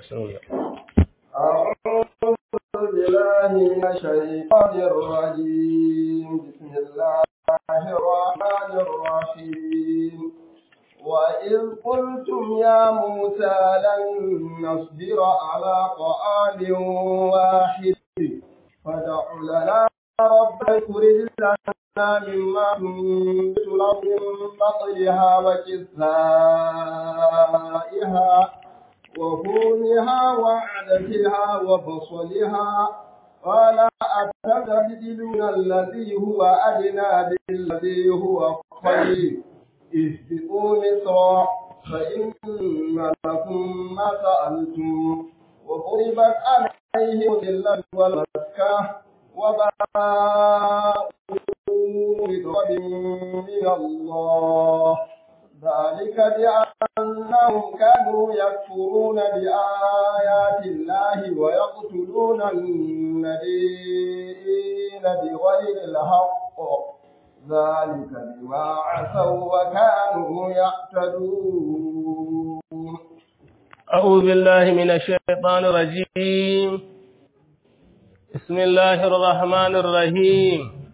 أعوذ بالله من الشيطان الرجيم بسم الله الرحمن الرحيم وإذ قلتم يا موسى لن نصبر على طعام واحد فادع لنا ربك يخرج لنا مما تنبت الأرض من بطلها وكثائها وفومها وعدسها وبصلها قال أتبدلون الذي هو أدنى بالذي هو خير اهبطوا مصرا فإن لكم ما سألتم وضربت عليهم الذلة والمسكة وباءوا بغضب من الله ذلك بأنهم كانوا يكفرون بآيات الله ويقتلون النبيين بغير الحق ذلك بما عصوا وكانوا يعتدون أعوذ بالله من الشيطان الرجيم بسم الله الرحمن الرحيم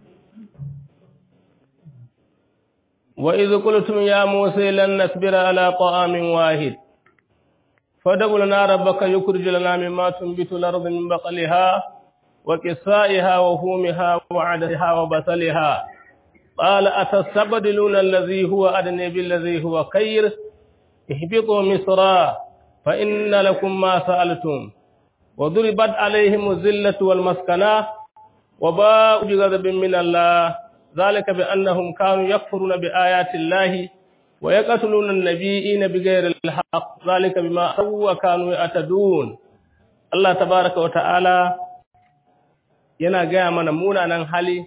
وإذ قلتم يا موسى لن نصبر على طعام واحد فادع لنا ربك يخرج لنا مما تنبت الأرض من بقلها وكسائها وفومها وعدسها وبصلها قال أتستبدلون الذي هو أدنى بالذي هو خير اهبطوا مصرا فإن لكم ما سألتم وضربت عليهم الذلة والمسكنة وباءوا بغضب من الله ذلك بأنهم كانوا يكفرون بآيات الله ويقتلون النبيين بغير الحق ذلك بما سوى كانوا يعتدون الله تبارك وتعالى yana gaya mana munanan hali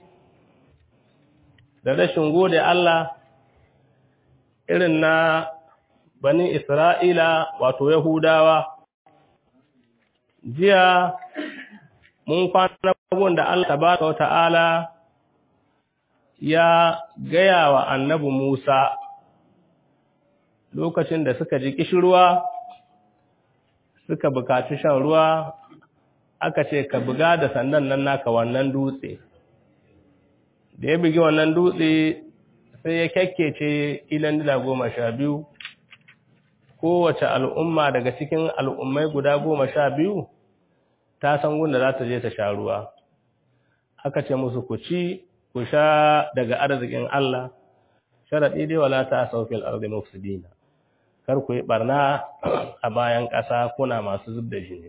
da rashin gode Allah irin na bani Isra'ila wato Yahudawa. Jiya mun kwana abubuwan da Allah tabaraka wa ta'ala ya gaya wa annabi Musa lokacin da suka ji kishirwa suka bukaci shan ruwa aka ce ka buga da sandan nan naka wannan dutse da ya bugi wannan dutse sai ya kyakkece ilan dila goma sha biyu kowace al'umma daga cikin al'ummai guda goma sha biyu ta san gunda za ta je ta sha ruwa aka ce musu ku ci ku sha daga arzikin Allah sharaɗi dai wala ta saukil arzi mufsidina kar ku yi barna a bayan ƙasa kuna masu zub da jini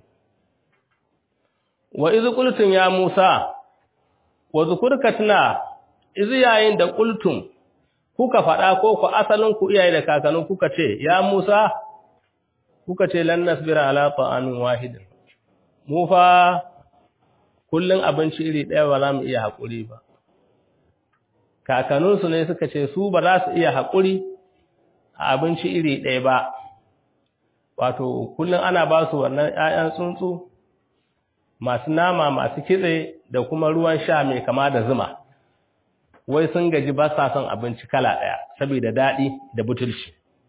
wa izu qultum ya Musa wa zukurka tuna izu yayin da qultum kuka faɗa ko ku asalin ku iyaye da kakannin kuka ce ya Musa kuka ce lan nasbira ala ta'amin wahid mu fa kullun abinci iri ɗaya ba za mu iya haƙuri ba kakanninsu ne suka ce su ba za su iya haƙuri a abinci iri ɗaya ba wato kullun ana ba su wannan ƴaƴan tsuntsu masu nama masu kitse da kuma ruwan sha mai kama da zuma wai sun gaji ba sa son abinci kala ɗaya saboda daɗi da butulci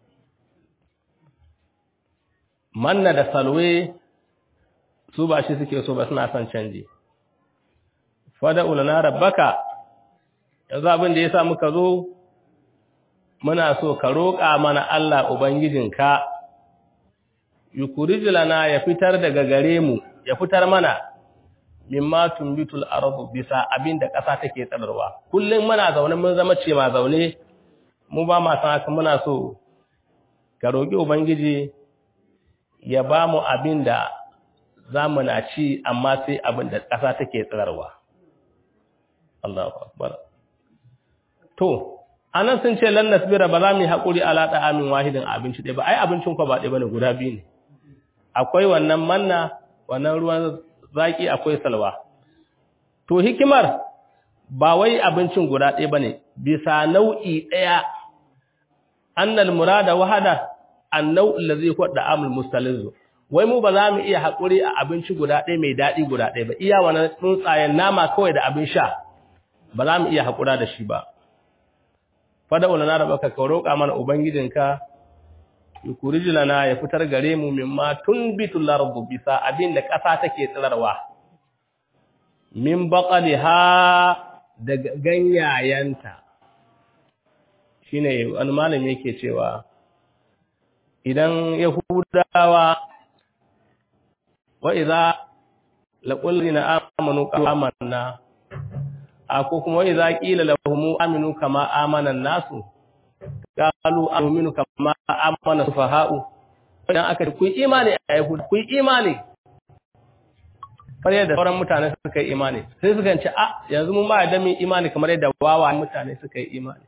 manna da salwe su ba shi suke so ba suna son canji fada ulana rabbaka yanzu abin da ya sa muka zo muna so ka roƙa mana Allah ubangijinka yukurijlana ya fitar daga gare mu ya fitar mana mimma tumbitul ardu bisa abinda ƙasa take tsararwa kullum muna zaune mun zama ce ma zaune mu ba ma san haka muna so ka roki ubangiji ya ba mu abinda zamu na ci amma sai abinda ƙasa take tsararwa Allahu akbar to anan sun ce lan nasbira ba za mu yi hakuri ala da amin wahidin abinci ɗaya ba ai abincin ku ba ɗaya bane guda biyu ne akwai wannan manna wannan ruwan zaki akwai salwa to hikimar ba wai abincin guda ɗaya bane bisa nau'i ɗaya annal murada wahada annau allazi huwa da'amul mustalizu wai mu ba za mu iya hakuri a abinci guda ɗaya mai daɗi guda ɗaya ba iya wannan tsuntsayen nama kawai da abin sha ba za mu iya hakura da shi ba fada ulana da baka ka roƙa mana ubangijinka yukhrij lana ya fitar gare mu mimma tunbitul ardu bisa abin da ƙasa take tsirarwa min baqaliha daga ganyayenta shine wani malami yake cewa idan yahudawa wa idza laqul lina amanu amanna ko kuma wa idza qila lahum aminu kama amana an-nasu qalu aminu kama amana sufaha'u idan aka ku imani a yahud ku imani kamar yadda sauran mutane suka yi imani sai suka ce a yanzu mun ba da min imani kamar yadda wawa mutane suka yi imani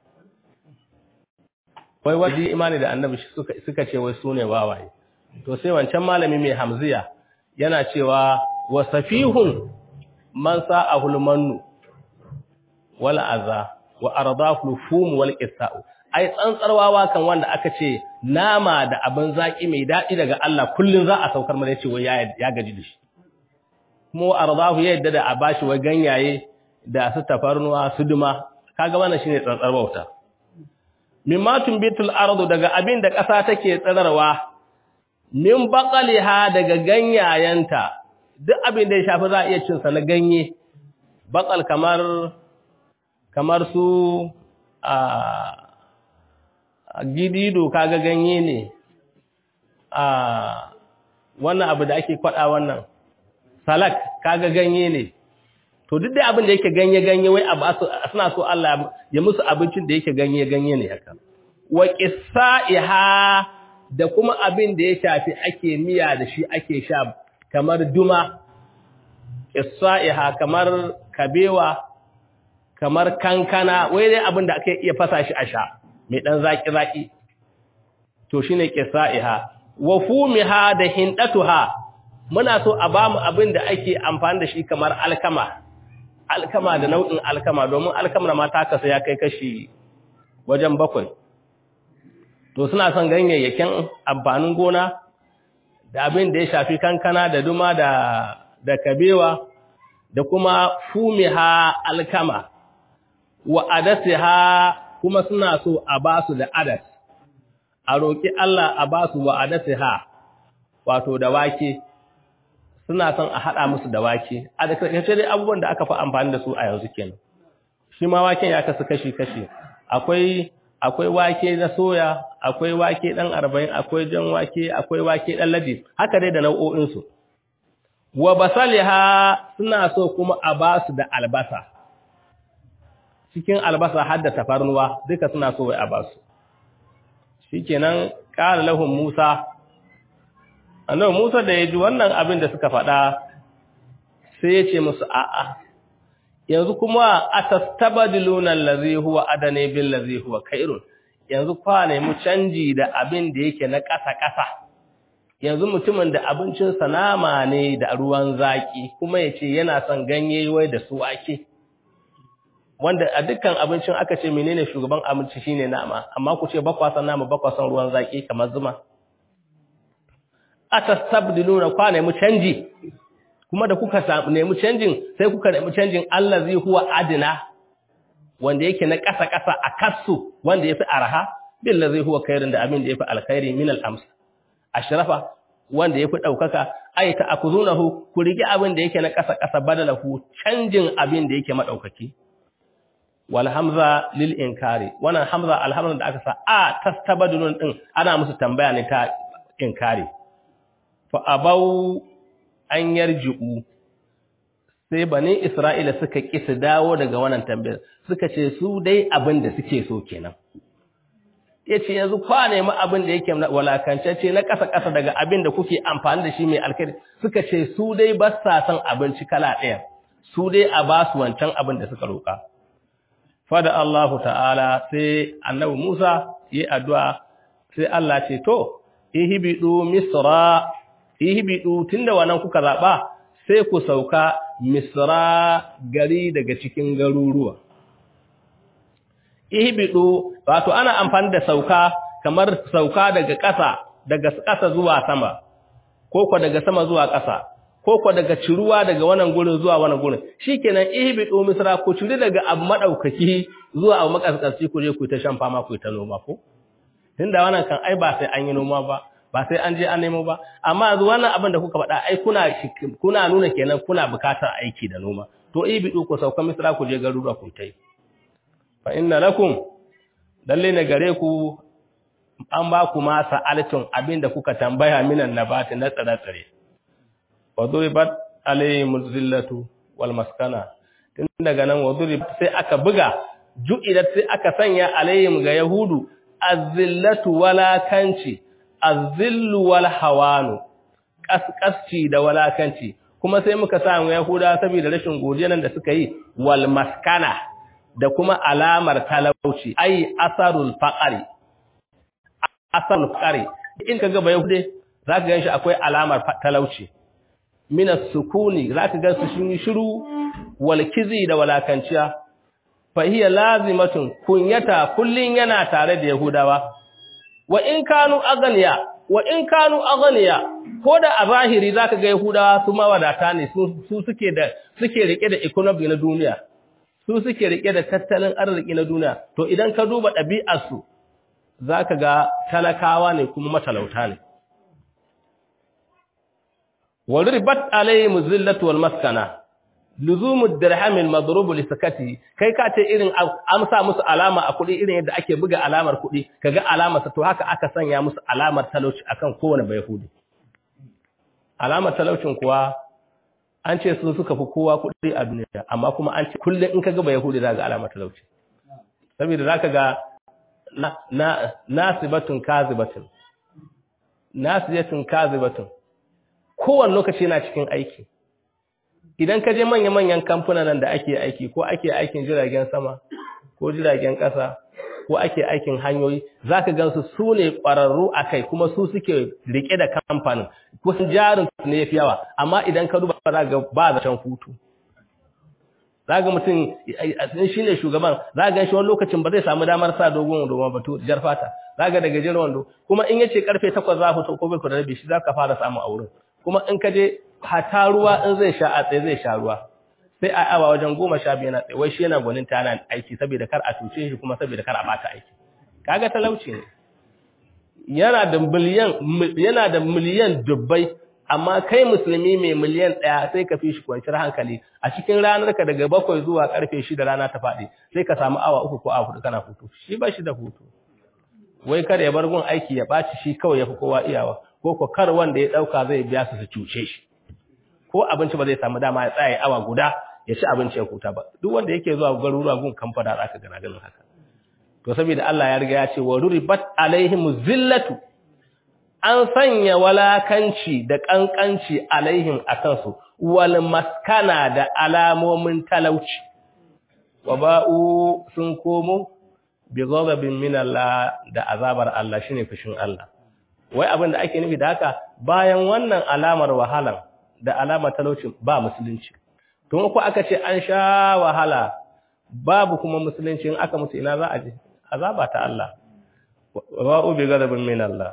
wai waje imani da annabi suka suka ce wai sune wawaye to sai wancan malami mai hamziya yana cewa wa safihun man sa'ahul mannu wal aza wa ardahu fum wal qisa'u ai tsantsarwawa kan wanda aka ce nama da abin zaki mai dadi daga Allah kullun za a saukar mana yace wai ya gaji da shi kuma ardahu ya yadda da a bashi wai ganyaye da su tafarnuwa su duma kaga wannan shine tsantsar bauta mimma tumbitul ardu daga abin da ƙasa take tsirarwa min baqaliha daga ganyayenta duk abin da ya shafi za a iya cin sa na ganye baqal kamar kamar su a gidido kaga ganye ne a wannan abu da ake kwada wannan salak kaga ganye ne to duk da abin da yake ganye ganye wai abu suna so Allah ya musu abincin da yake ganye ganye ne haka wa qissaiha da kuma abin da ya shafi ake miya da shi ake sha kamar duma qissaiha kamar kabewa kamar kankana wai dai abin da aka iya fasa shi a sha mai dan zaki zaki to shine qissaiha wa fumiha da hindatuha muna so a bamu abin da ake amfani da shi kamar alkama alkama da nau'in alkama domin alkamar ma ta kasa ya kai kashi wajen bakwai to suna son ganyayyakin amfanin gona da abin da ya shafi kankana da duma da da kabewa da kuma fumiha alkama wa adasiha kuma suna so a basu da adas a roki Allah a basu wa adasiha wato da wake suna son a haɗa musu da wake a da karkace dai abubuwan da aka fi amfani da su a yanzu kenan shi ma waken ya kasu kashi-kashi akwai akwai wake na soya akwai wake ɗan arba'in akwai jan wake akwai wake ɗan ladi haka dai da nau'o'insu wa basaliha suna so kuma a ba su da albasa cikin albasa har da tafarnuwa duka suna so wai a ba su shikenan qala lahum musa annabi Musa da ya ji wannan abin da suka faɗa sai ya ce musu a'a yanzu kuma atastabadiluna allazi huwa adane bil ladzi huwa khairun yanzu kwa ne mu canji da abin da yake na ƙasa-ƙasa yanzu mutumin da abincin sa nama ne da ruwan zaki kuma yace yana son ganye wai da su ake wanda a dukkan abincin aka ce menene shugaban abinci shine nama amma ku ce bakwa san nama bakwa san ruwan zaki kamar zuma atastabdiluna kwa nemi canji kuma da kuka samu nemi canjin sai kuka nemi canjin allazi huwa adna wanda yake na ƙasa ƙasa a kasu wanda yafi arha billazi huwa khairin da abin da yafi alkhairi min al-ams ashrafa wanda yafi daukaka ay ta akuzunahu ku rigi abin da yake na ƙasa ƙasa badalahu canjin abin da yake madaukaki wal hamza lil inkari wannan hamza alhamza da aka sa a tastabadilun din ana musu tambaya ne ta inkari fa abau an yarji'u sai bani Isra'ila suka ki su dawo daga wannan tambayar suka ce su dai abin da suke so kenan yace yanzu kwa nemi abin da yake walakancacce na ƙasa ƙasa daga abin da kuke amfani da shi mai alkhairi suka ce su dai ba sa son abinci kala ɗaya su dai a ba su wancan abin da suka roƙa fada Allahu ta'ala sai annabi Musa yi addu'a sai Allah ce to ihbidu misra ihbidu tunda wannan kuka zaba sai ku sauka misra gari daga cikin garuruwa ihbidu wato ana amfani da sauka kamar sauka daga ƙasa daga ƙasa zuwa sama ko ko daga sama zuwa ƙasa ko ko daga ciruwa daga wannan gurin zuwa wannan gurin shikenan ihbidu misra ku ciri daga abu madaukaki zuwa abu makaskanci ku je ku ta shan fama ku ta noma ko tunda wannan kan ai ba sai an yi noma ba ba sai an je an nemo ba amma yanzu wannan abin da kuka faɗa ai kuna kuna nuna kenan kuna bukatar aiki da noma to ibidu ku sauka misra ku je garuruwa ku tai fa inna lakum lalle ne gare ku an ba ku ma sa'altun abinda kuka tambaya minan nabati na tsare-tsare wa duribat alayhim zillatu wal maskana tun daga nan wa duribat sai aka buga ju'ilat sai aka sanya alayhim ga yahudu azillatu walakanci azillu wal hawanu kaskasci da walakanci kuma sai muka samu yahuda saboda rashin godiya nan da suka yi wal maskana da kuma alamar talauci ai asarul faqari asarul faqari in kaga ba yahude zaka ganshi akwai alamar talauci min as-sukuni zaka ga su shi shiru wal kizi da walakanciya fa hiya lazimatun kunyata kullun yana tare da yahudawa wa in kanu aganiya wa in kanu aganiya ko da a zahiri zaka ga yahudawa su mawadata ne su suke da suke rike da economy na duniya su suke rike da tattalin arziki na duniya to idan ka duba ɗabi'ar su zaka ga talakawa ne kuma matalauta ne walribat alayhim zillatu wal maskana luzumu dirham al madrub li sakati kai ka ce irin amsa musu alama a kudi irin yadda ake buga alamar kudi kaga alamar sa to haka aka sanya musu alamar talauci akan kowane bayahudi alamar talaucin kuwa an ce sun suka fi kowa kudi a duniya amma kuma an ce kullum in kaga bayahudi zaka alamar talauci saboda zaka ga na na nasibatun kazibatun nasiyatun kazibatun kowane lokaci yana cikin aiki idan ka je manya-manyan kamfunan nan da ake aiki ko ake aikin jiragen sama ko jiragen ƙasa ko ake aikin hanyoyi za ka gansu su ne ƙwararru a kai kuma su suke riƙe da kamfanin kusan jarin su ne ya fi yawa amma idan ka duba za ga ba zaton hutu za ga mutum shi ne shugaban za ga shi wani lokacin ba zai samu damar sa dogon wando ba to jar fata za ga daga jiran wando kuma in yace karfe takwas za fito ko bai ku da rabi shi za ka fara samu a wurin kuma in ka je hata ruwa in zai sha a tsaye zai sha ruwa sai a awa wajen goma sha biyu na tsaye wai shi yana gwanin ta yana aiki saboda kar a cuce shi kuma saboda kar a bata aiki kaga talauci ne yana da miliyan yana da miliyan dubbai amma kai musulmi mai miliyan ɗaya sai ka fi shi kwanciyar hankali a cikin ranar ka daga bakwai zuwa karfe shida rana ta faɗi sai ka samu awa uku ko awa hudu kana hutu shi ba shi da hutu wai kar ya bar gun aiki ya ɓaci shi kawai ya fi kowa iyawa ko ko kar wanda ya ɗauka zai biya su su cuce shi ko abinci ba zai samu dama ya tsaya awa guda ya ci abinci ya huta ba duk wanda yake zuwa garuruwa gun kamfana za ka gana ganin haka to saboda Allah ya riga ya ce wa ruribat alaihim zillatu an sanya walakanci da kankanci alaihim akan su wal maskana da alamomin talauci wa ba'u sun komo bi ghadabin min Allah da azabar Allah shine fushin Allah wai abin da ake nufi da haka bayan wannan alamar wahalan da alamar talaucin ba musulunci tun ku aka ce an sha wahala babu kuma musulunci in aka mutu ina za a je azaba ta Allah waba'u bi ghadabin min Allah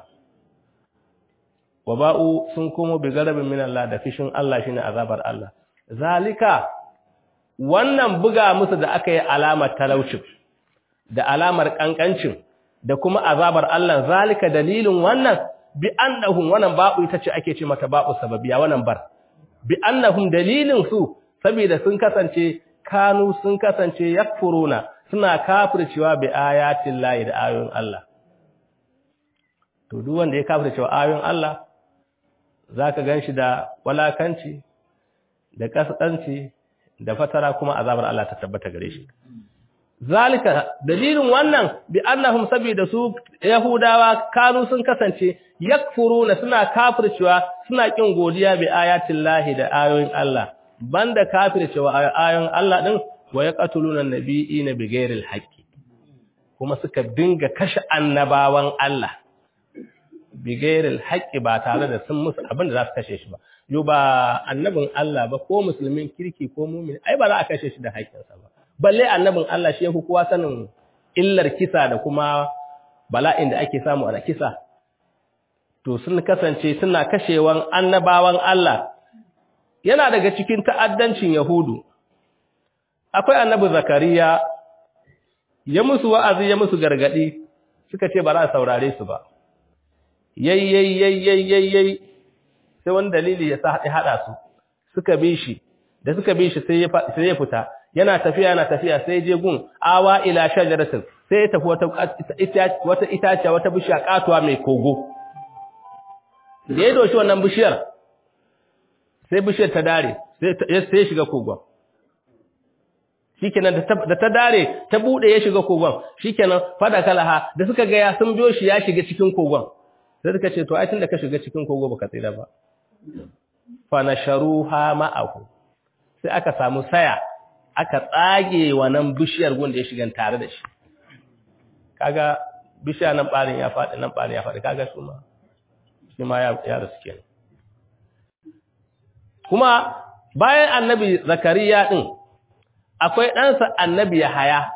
waba'u sun komo bi ghadabin min Allah da fishin Allah shine azabar Allah zalika wannan buga musu da aka yi alamar talaucin da alamar kankancin da kuma azabar Allah zalika dalilin wannan bi annahum wannan ba'u ita ce ake ce mata ba'u sababiya wannan bar bi annahum dalilin su saboda sun kasance kanu sun kasance yakfuruna suna kafircewa bi ayatin lahi da ayoyin Allah to duk wanda ya kafircewa ayoyin Allah zaka ganshi da walakanci da kaskanci da fatara kuma azabar Allah ta tabbata gare shi zalika dalilin wannan bi annahum sabida su yahudawa kanu sun kasance yakfuruna suna kafircewa suna kin godiya bi ayatin lahi da ayoyin Allah banda kafircewa ayoyin Allah din wa yaqtuluna nabiyina bighairil haqqi kuma suka dinga kashe annabawan Allah bighairil haqqi ba tare da sun musu abin da za su kashe shi ba yo ba annabin Allah ba ko musulmin kirki ko mu'min ai ba za a kashe shi da haƙƙinsa ba balle annabin Allah shi yafi kowa sanin illar kisa da kuma bala'in da ake samu a kisa to sun kasance suna kashewan annabawan Allah yana daga cikin ta'addancin yahudu akwai annabi zakariya ya musu wa'azi ya musu gargadi suka ce ba za a saurare su ba yayyayyayyayyay sai wani dalili ya sa haɗa su suka bi shi da suka bi shi sai ya fita yana tafiya yana tafiya sai je gun awa ila shajaratin sai ya tafi wata wata itaciya wata bishiya katuwa mai kogo da ya doshi wannan bishiyar sai bishiyar ta dare sai ya shiga kogon shikenan da ta dare ta bude ya shiga kogon shikenan fada kalaha da suka ga ya sun biyo shi ya shiga cikin kogon sai suka ce to ai tunda ka shiga cikin kogo baka tsira ba fa nasharuha ma'ahu sai aka samu saya aka tsage wannan bishiyar gunda ya shiga tare da shi kaga bishiya nan barin ya faɗi nan barin ya faɗi kaga su ma shi ma ya ya rasu kenan kuma bayan annabi zakariya din akwai ɗansa annabi Yahaya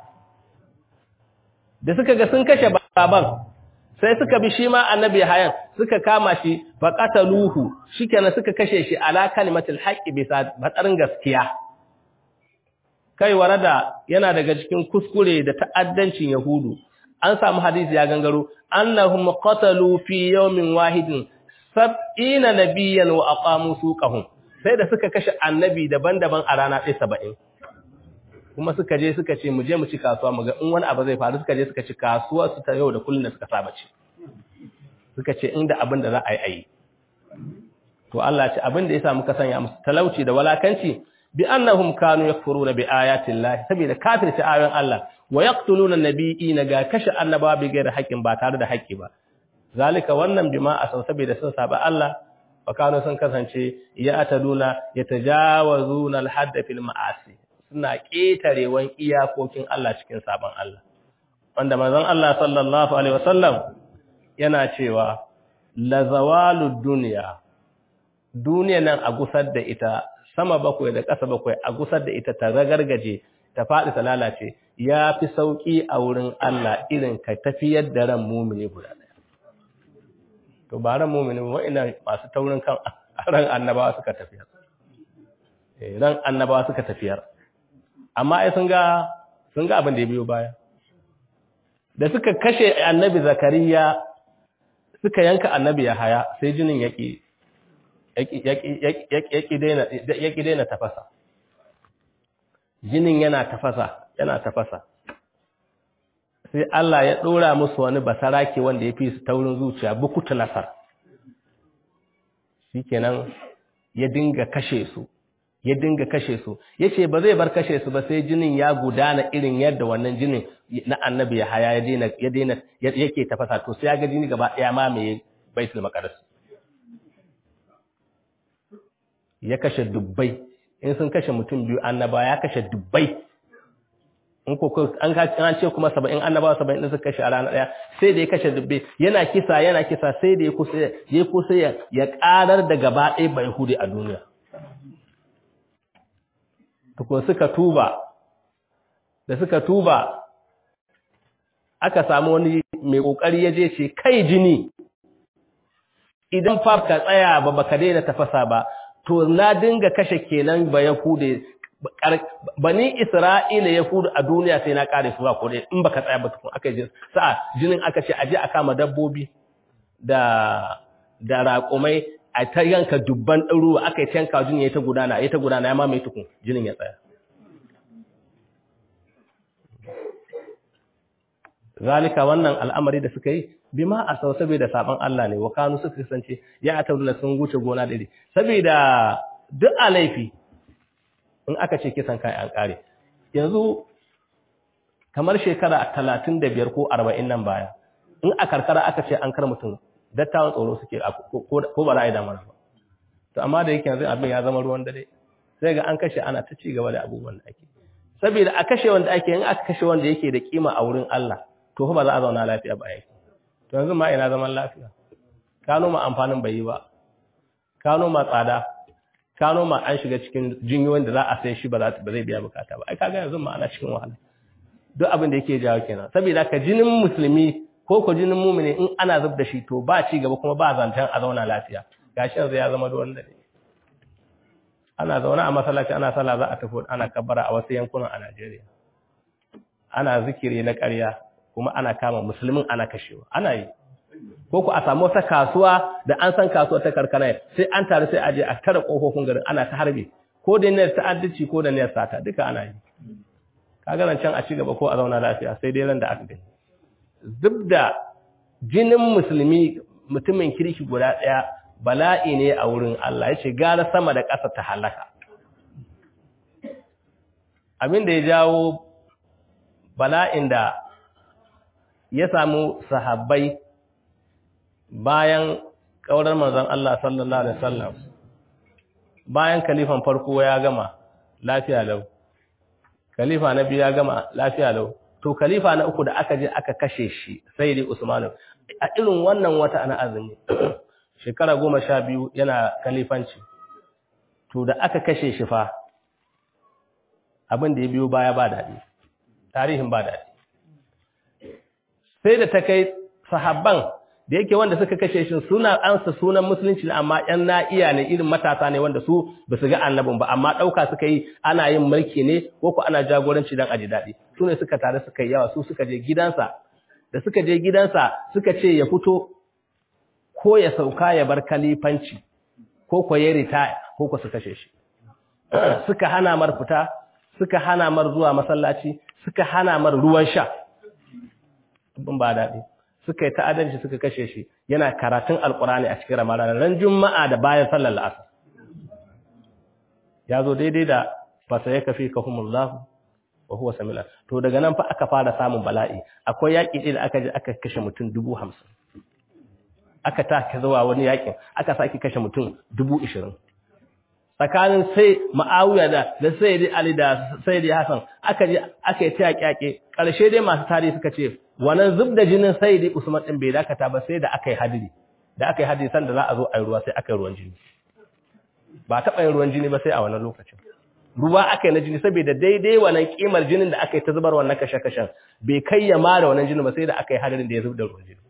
da suka ga sun kashe baban sai suka bi shi ma annabi Yahayan suka kama shi faqataluhu shikenan suka kashe shi ala kalimatul haqqi bisa batsarin gaskiya kai warada yana daga cikin kuskure da ta'addancin yahudu an samu hadisi ya gangaro annahum qatalu fi yawmin wahidin sab'ina nabiyyan wa aqamu suqahum sai da suka kashe annabi daban-daban a rana ɗaya saba'in kuma suka je suka ce mu je mu ci kasuwa mu ga in wani abu zai faru suka je suka ci kasuwa su ta yau da kullun da suka saba ci suka ce inda abin da za a yi ayi to Allah ce abin da yasa muka sanya musu talauci da walakanci bi annahum kanu yakfuruna bi ayati llahi saboda kafirci ayoyin Allah wa yaqtuluna nabiyina ga kashe annabawa bi gairi haƙƙin ba tare da haƙƙi ba zalika wannan bima asau saboda sun saba Allah wa kanu sun kasance ya ataduna yatajawazuna al-hadd fil ma'asi suna ƙetarewan iyakokin Allah cikin sabon Allah. Wanda manzon Allah sallallahu Alaihi wasallam yana cewa, Lazawalu duniya, duniya nan a gusar da ita, sama bakwai da ƙasa bakwai a gusar da ita ta ragargaje, ta faɗi ta lalace, ya fi sauƙi a wurin Allah irin ka tafiyar da ran mumini guda ɗaya. To, ba ran mumini ba, ina masu taurin kan ran annabawa suka tafiyar. Ran annabawa suka tafiyar. amma ai sun ga sun ga abin da ya biyo baya da suka kashe annabi zakariya suka yanka annabi yahaya sai jinin yaki yaki daina yaki daina tafasa jinin yana tafasa yana tafasa sai Allah ya dora musu wani basarake wanda ya fi su taurin zuciya bukutu nasar shikenan ya dinga kashe su ya dinga kashe su yace ba zai bar kashe su ba sai jinin ya gudana irin yadda wannan jinin na annabi ya haya ya daina ya daina yake tafasa to sai ya ga jini gaba daya ma mai baitul maqdis ya kashe dubbai in sun kashe mutum biyu annaba ya kashe dubbai in ko an an ce kuma 70 annabawa 70 din suka kashe a rana daya sai da ya kashe dubbai yana kisa yana kisa sai da ya kusa ya kusa ya karar da gaba ɗaya bai hude a duniya tukun suka tuba da suka tuba aka samu wani mai kokari ya je ce kai jini idan fa ka tsaya ba baka daina tafasa ba to na dinga kashe kenan ba yahude bani isra'ila yahudu a duniya sai na kare su ba ko dai in baka tsaya ba tukun aka ji sa'a jinin aka ce aje a kama dabbobi da da raƙumai a ta yanka dubban ɗaruwa aka yi ta yanka jini ya ta gudana ya ta gudana ya mamaye tukun jinin ya tsaya zalika wannan al'amari da suka yi bima a sau saboda saban Allah ne wa kanu suka kasance ya a tabbula sun wuce gona ɗari saboda duk a laifi in aka ce kisan kai an ƙare yanzu kamar shekara talatin da biyar ko arba'in nan baya in a karkara aka ce an kar mutum dattawan tsoro suke ko ba za a yi damar ba to amma da yake yanzu abin ya zama ruwan dare sai ga an kashe ana ta ci gaba da abubuwan da ake saboda a kashe wanda ake in aka kashe wanda yake da kima a wurin Allah to ba za a zauna lafiya ba yake to yanzu ma ina zaman lafiya ka noma amfanin bai yi ba ka noma tsada ka noma an shiga cikin jinyoyin da za a sai shi ba za ba zai biya bukata ba ai kaga yanzu ma ana cikin wahala duk abin da yake jawo kenan saboda ka jinin musulmi ko ko jinin mumini in ana zub da shi to ba ci gaba kuma ba zancen a zauna lafiya gashi yanzu ya zama ruwan dare ana zaune a masallaci ana sallah za a tafi ana kabbara a wasu yankunan a Najeriya ana zikiri na ƙarya kuma ana kama musulmin ana kashewa ana yi ko ku a samu wata kasuwa da an san kasuwa ta karkana sai an taru sai a je a tara kofofin garin ana ta harbe ko da niyyar ta'addaci ko da niyyar sata duka ana yi kaga nan can a ci gaba ko a zauna lafiya sai dai ran da aka gani zub da jinin musulmi mutumin kirki guda ɗaya bala'i ne a wurin Allah ya ce gara sama da ƙasa ta halaka abin da ya jawo bala'in da ya samu sahabbai bayan ƙaurar manzon Allah sallallahu alaihi wasallam bayan kalifan farko ya gama lafiya lau khalifa na biyu ya gama lafiya lau to khalifa na uku da aka je aka kashe shi sai dai Usman a irin wannan wata ana azumi shekara goma sha biyu yana khalifanci to da aka kashe shi fa abin da ya biyo baya ba daɗi tarihin ba daɗi sai da ta kai sahabban da yake wanda suka kashe shi suna ansa sunan musulunci amma ƴan na'iya ne irin matasa ne wanda su ba su ga annabin ba amma ɗauka suka yi ana yin mulki ne ko ko ana jagoranci don aji daɗi su ne suka tare suka yi yawa su suka je gidansa da suka je gidansa suka ce ya fito ko ya sauka ya bar kalifanci ko ko ya ritaya ko ko su kashe shi suka hana mar fita suka hana mar zuwa masallaci suka hana mar ruwan sha abin ba daɗi suka yi ta'adanci suka kashe shi yana karatun alkurani a cikin ramadan ran juma'a da bayan sallar la'asar ya zo daidai da fasa ya kafi kahumullahu wa huwa samila to daga nan fa aka fara samun bala'i akwai yaƙi ɗaya da aka je aka kashe mutum dubu hamsin aka ta zuwa wani yaƙin aka sake kashe mutum dubu ishirin tsakanin sai ma'awiya da da sayyidi ali da sayyidi hasan aka je aka yi ta yaƙe ƙarshe dai masu tarihi suka ce wannan zub da jinin sayyidi usman din bai dakata ba sai da aka yi hadiri da aka yi hadiri san da za a zo a yi ruwa sai aka yi ruwan jini ba taɓa yin ruwan jini ba sai a wannan lokacin ruwa aka yi na jini saboda daidai wannan kimar jinin da aka yi ta zubar wannan kashe-kashen bai kai ya mara wannan jinin ba sai da aka yi hadirin da ya zub da ruwan jini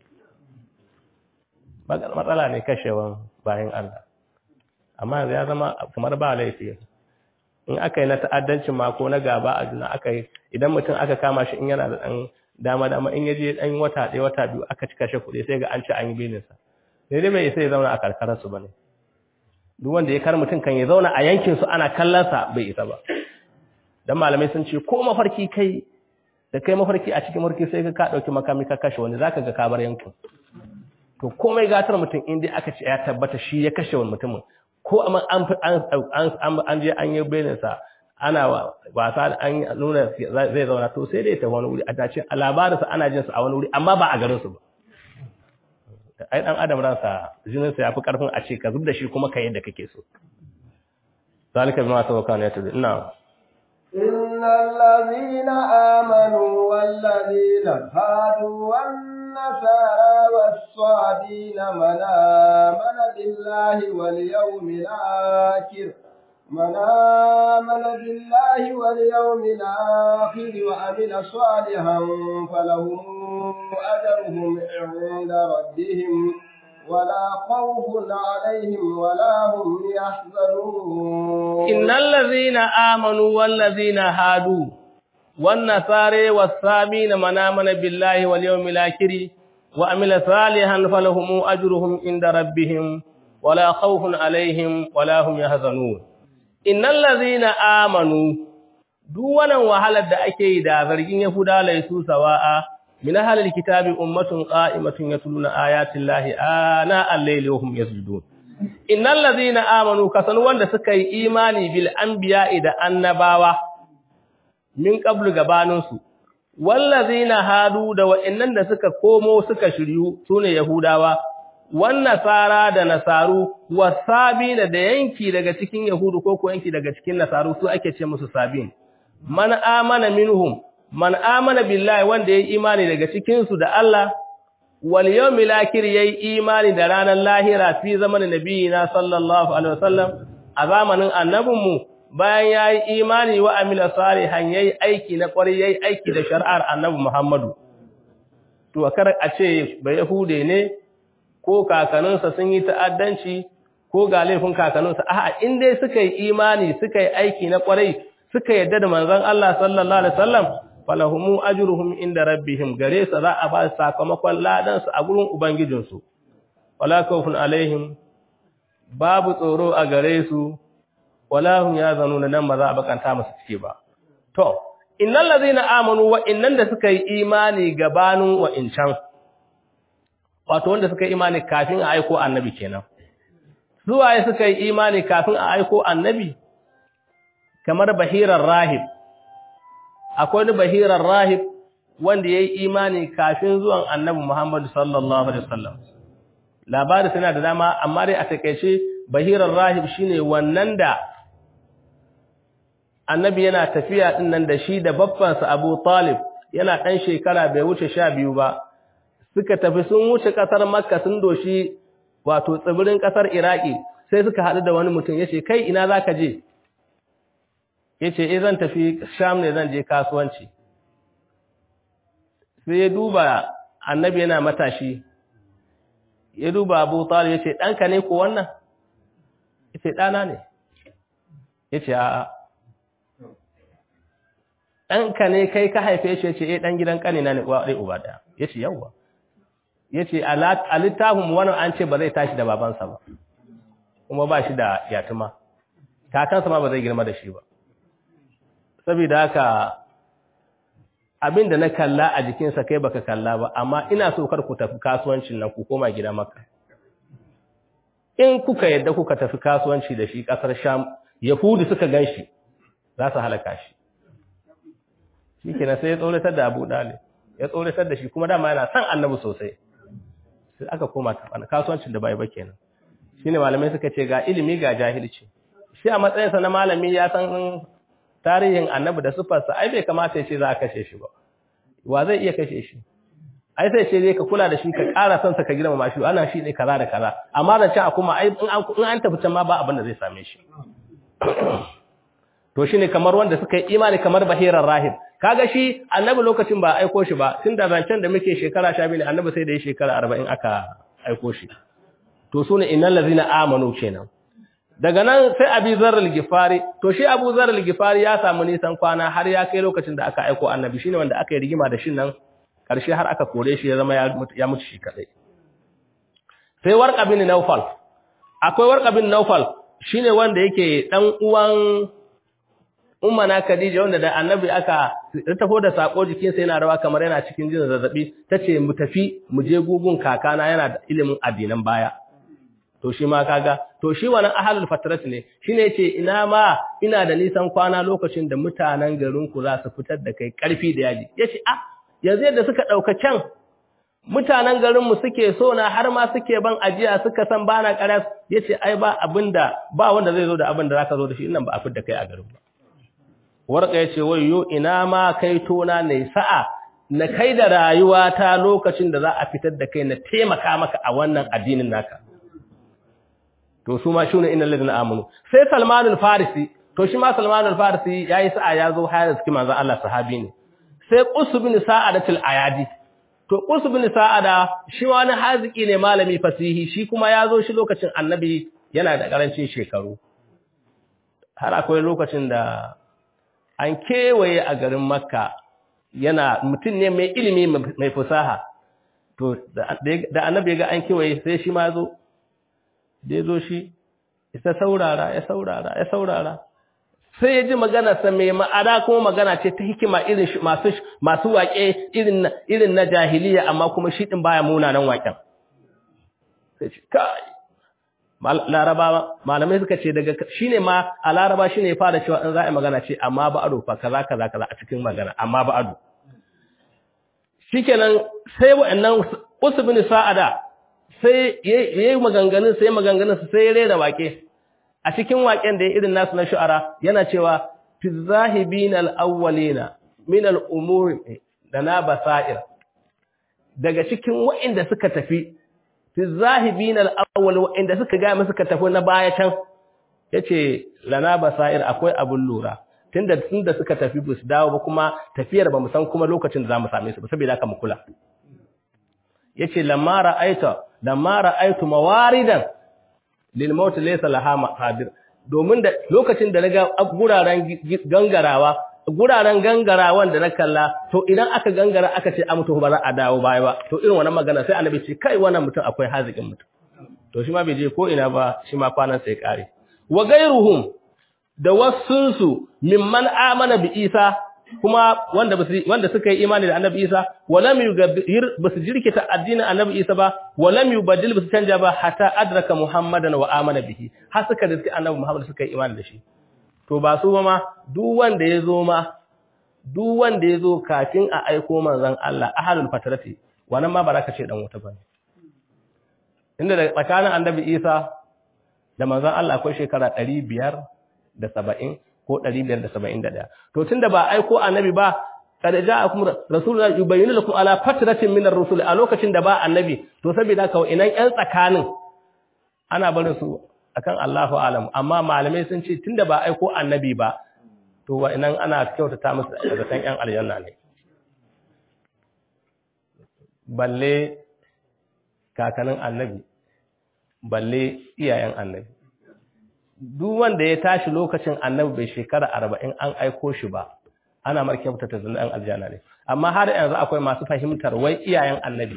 matsala ne kashewan bayan Allah amma yanzu ya zama kamar ba laifi in aka yi na ta'addancin mako na gaba a juna aka yi idan mutum aka kama shi in yana da ɗan dama dama in yaje ɗan wata ɗaya wata biyu aka ci kashe kuɗi sai ga an ci an yi belin sa sai dai bai isa ya zauna a karkarar su bane duk wanda ya kar mutum kan ya zauna a yankin su ana kallon sa bai isa ba dan malamai sun ce ko mafarki kai da kai mafarki a cikin mafarki sai ka ka dauki makami ka kashe wani zaka ga ka bar yankin to komai gatar mutum in dai aka ce ya tabbata shi ya kashe wani mutumin ko an an je an yi belinsa ana wasa an nuna zai zauna to sai dai ta wani wuri a dace a labarinsa ana jinsa a wani wuri amma ba a garinsu ba ai dan adam ransa jininsa ya fi karfin a ce ka zub da shi kuma ka yadda kake so zalika bima tawakkalna ya tabi ina إن الذين آمنوا والذين هادوا والنصارى والصابين من آمن بالله واليوم الآخر من آمن بالله واليوم الآخر وعمل صالحا فلهم أجرهم عند ربهم ولا خوف عليهم ولا هم يحزنون إن الذين آمنوا والذين هادوا والنصارى والصابين من آمن بالله واليوم الآخر وعمل صالحا فلهم أجرهم عند ربهم ولا خوف عليهم ولا هم يحزنون إن الذين آمنوا duk wannan wahalar da ake yi da zargin Yahuda laisu sawa'a min ahlil kitabi ummatun qa'imatun yatluna ayati llahi ana al-layli wa hum yasjudun innal ladhina amanu kasan wanda suka yi imani bil anbiya'i da annabawa min qablu gabaninsu wallazina hadu da wa'annan da suka komo suka shiryu sune yahudawa wan nasara da nasaru wasabina da yanki daga cikin yahudu ko ko yanki daga cikin nasaru su ake ce musu sabin man amana minhum man amana billahi wanda yayi imani daga cikin su da Allah wal yawmil akhir yayi imani da ranar lahira fi zamanin nabiyina sallallahu alaihi wasallam a zamanin annabinmu bayan yayi imani wa amila salihan yayi aiki na kwarai yayi aiki da shari'ar annabi Muhammadu to kar a ce ba yahude ne ko kakaninsa sun yi ta'addanci ko ga laifin kakaninsa a'a in dai suka yi imani suka yi aiki na kwarai suka yadda da manzon Allah sallallahu alaihi wasallam falahumu ajruhum inda rabbihim gare su za a ba su sakamakon ladan su a gurin ubangijinsu wala khawfun alaihim babu tsoro a gare su wala hum yazanuna nan ba za a bakanta musu cike ba to innal ladina amanu wa innan da suka yi imani gabanin wa incan wato wanda suka yi imani kafin a aiko annabi kenan suwaye suka yi imani kafin a aiko annabi kamar bahirar rahib akwai wani bahirar rahib wanda ya yi imani kafin zuwan annabi Muhammadu sallallahu Alaihi wasallam labari suna da dama amma dai a takaice bahirar rahib shine wannan da annabi yana tafiya din nan da shi da babbansa Abu Talib yana ɗan shekara bai wuce sha biyu ba suka tafi sun wuce ƙasar Makka sun doshi wato tsibirin ƙasar Iraki sai suka haɗu da wani mutum yace kai ina zaka je yace eh zan tafi Sham ne zan je kasuwanci sai ya duba annabi yana matashi ya duba Abu Talib yace danka ne ko wannan yace dana ne yace a'a danka ne kai ka haife shi yace eh dan gidan kanina ne uwa dai uba daya yace yawa yace a littafin wannan an ce ba zai tashi da babansa ba kuma ba shi da yatuma kakansa ma ba zai girma da shi ba saboda haka abin da na kalla a jikinsa kai baka kalla ba amma ina so kar ku tafi kasuwancin nan ku koma gida maka in kuka yadda kuka tafi kasuwanci da shi kasar sham yahudu suka ganshi za su halaka shi shikenan sai ya tsoratar da Abu Dalib ya tsoratar da shi kuma dama yana son Annabi sosai sai aka koma kasuwancin da bai ba kenan shine malamai suka ce ga ilimi ga jahilci shi a matsayinsa na malami ya san tarihin annabi da sufarsa ai bai kamata ya ce za a kashe shi ba wa zai iya kashe shi ai sai ce dai ka kula da shi ka ƙara son sa ka girmama shi ana shi ne kaza da kaza amma da can kuma ai in an tafi can ma ba abin da zai same shi to shine kamar wanda suka yi imani kamar bahirar rahib kaga shi annabi lokacin ba aiko shi ba tun da zancen da muke shekara 12 annabi sai da ya shekara 40 aka aiko shi to sune innal ladzina amanu kenan daga nan sai abi zarar gifari to shi abu zarar gifari ya samu nisan kwana har ya kai lokacin da aka aiko annabi shine wanda aka yi rigima da shi nan karshe har aka kore shi ya zama ya mutu shi kadai sai warqa bin naufal akwai warqa bin naufal shine wanda yake dan uwan ummana khadija wanda da annabi aka tafo da sako jikin sa yana rawa kamar yana cikin jin zazzabi tace mu tafi mu je gugun kakana yana da ilimin addinan baya to shi ma kaga to shi wannan ahlul fatrat ne shine yace ina ma ina da nisan kwana lokacin da mutanen garin ku za su fitar da kai karfi da yaji yace ah yanzu yadda suka dauka can mutanen garin mu suke so na har ma suke ban ajiya suka san bana karas yace ai ba abinda ba wanda zai zo da abin da zaka zo da shi nan ba a fitar da kai a garin ba warka yace wayyo ina ma kai tona ne sa'a na kai da rayuwata lokacin da za a fitar da kai na taimaka maka a wannan addinin naka to su ma shine innal ladina amanu sai Salman al-Farisi to shi ma Salman al-Farisi yayi sa'a yazo hayar cikin manzon Allah sahabi ne sai Qus bin Sa'adatul Ayadi to Qus bin Sa'ada shi wani haziki ne malami fasihi shi kuma yazo shi lokacin Annabi yana da karancin shekaru har akwai lokacin da an kewaye a garin Makka yana mutum ne mai ilimi mai fasaha to da Annabi ga an kewaye sai shi ma zo da ya zo shi isa saurara ya saurara ya saurara sai ya ji maganarsa mai ma'ada kuma magana ce ta hikima irin masu masu waƙe irin irin na jahiliya amma kuma shi din baya munanan waƙen sai ce kai laraba malamai suka ce daga shine ma a laraba shine ya fara cewa in za a magana ce amma ba ado fa kaza kaza kaza a cikin magana amma ba ado shikenan sai wa'annan usbin sa'ada sai yayi maganganun sai maganganun sai ya rera wake a cikin waken da ya irin nasu na shu'ara yana cewa fi zahibin al-awwalina min al-umuri dana basair daga cikin wa'inda suka tafi fi zahibin al-awwal wa'inda suka ga mu suka tafi na baya can yace lana basair akwai abun lura tunda tunda suka tafi bus dawo ba kuma tafiyar ba mu san kuma lokacin da zamu same su ba saboda haka mu kula yace lamma ra'aita lamma ra'aitu mawaridan lil maut laysa laha maqadir domin da lokacin da naga guraren gangarawa guraren gangara wanda na kalla to idan aka gangara aka ce a mutu ba za a dawo baya ba to irin wannan magana sai annabi ce kai wannan mutum akwai hazikin mutum to shi ma bai je ko ina ba shi ma kwanan sai kare wa gairuhum da wasunsu mimman amana bi Isa kuma wanda wanda suka yi imani da Annabi Isa walam yugabbir basu jirkita addinin Annabi Isa ba walam yubaddil basu canja ba hatta adraka Muhammadan wa amana bihi har suka da Annabi Muhammad suka yi imani da shi to ba su ba ma duk wanda ya zo ma duk wanda ya zo kafin a aiko manzon Allah ahlul fatrati wannan ma baraka ce dan wuta bane inda da tsakanin Annabi Isa da manzon Allah akwai shekara 570 ko 571 to tunda ba aiko annabi ba kada ja'akum rasuluna yubayyinu lakum ala fatratin minar rusul a lokacin da ba annabi to saboda haka inan yan tsakanin ana barin su akan Allahu alam amma malamai sun ce tunda ba aiko annabi ba to wa inan ana kyautata musu daga kan yan aljanna ne balle kakanin annabi balle iyayen annabi duk wanda ya tashi lokacin annabi bai shekara arba'in an aiko shi ba ana markyauta ta zan aljanna ne amma har yanzu akwai masu fahimtar wai iyayen annabi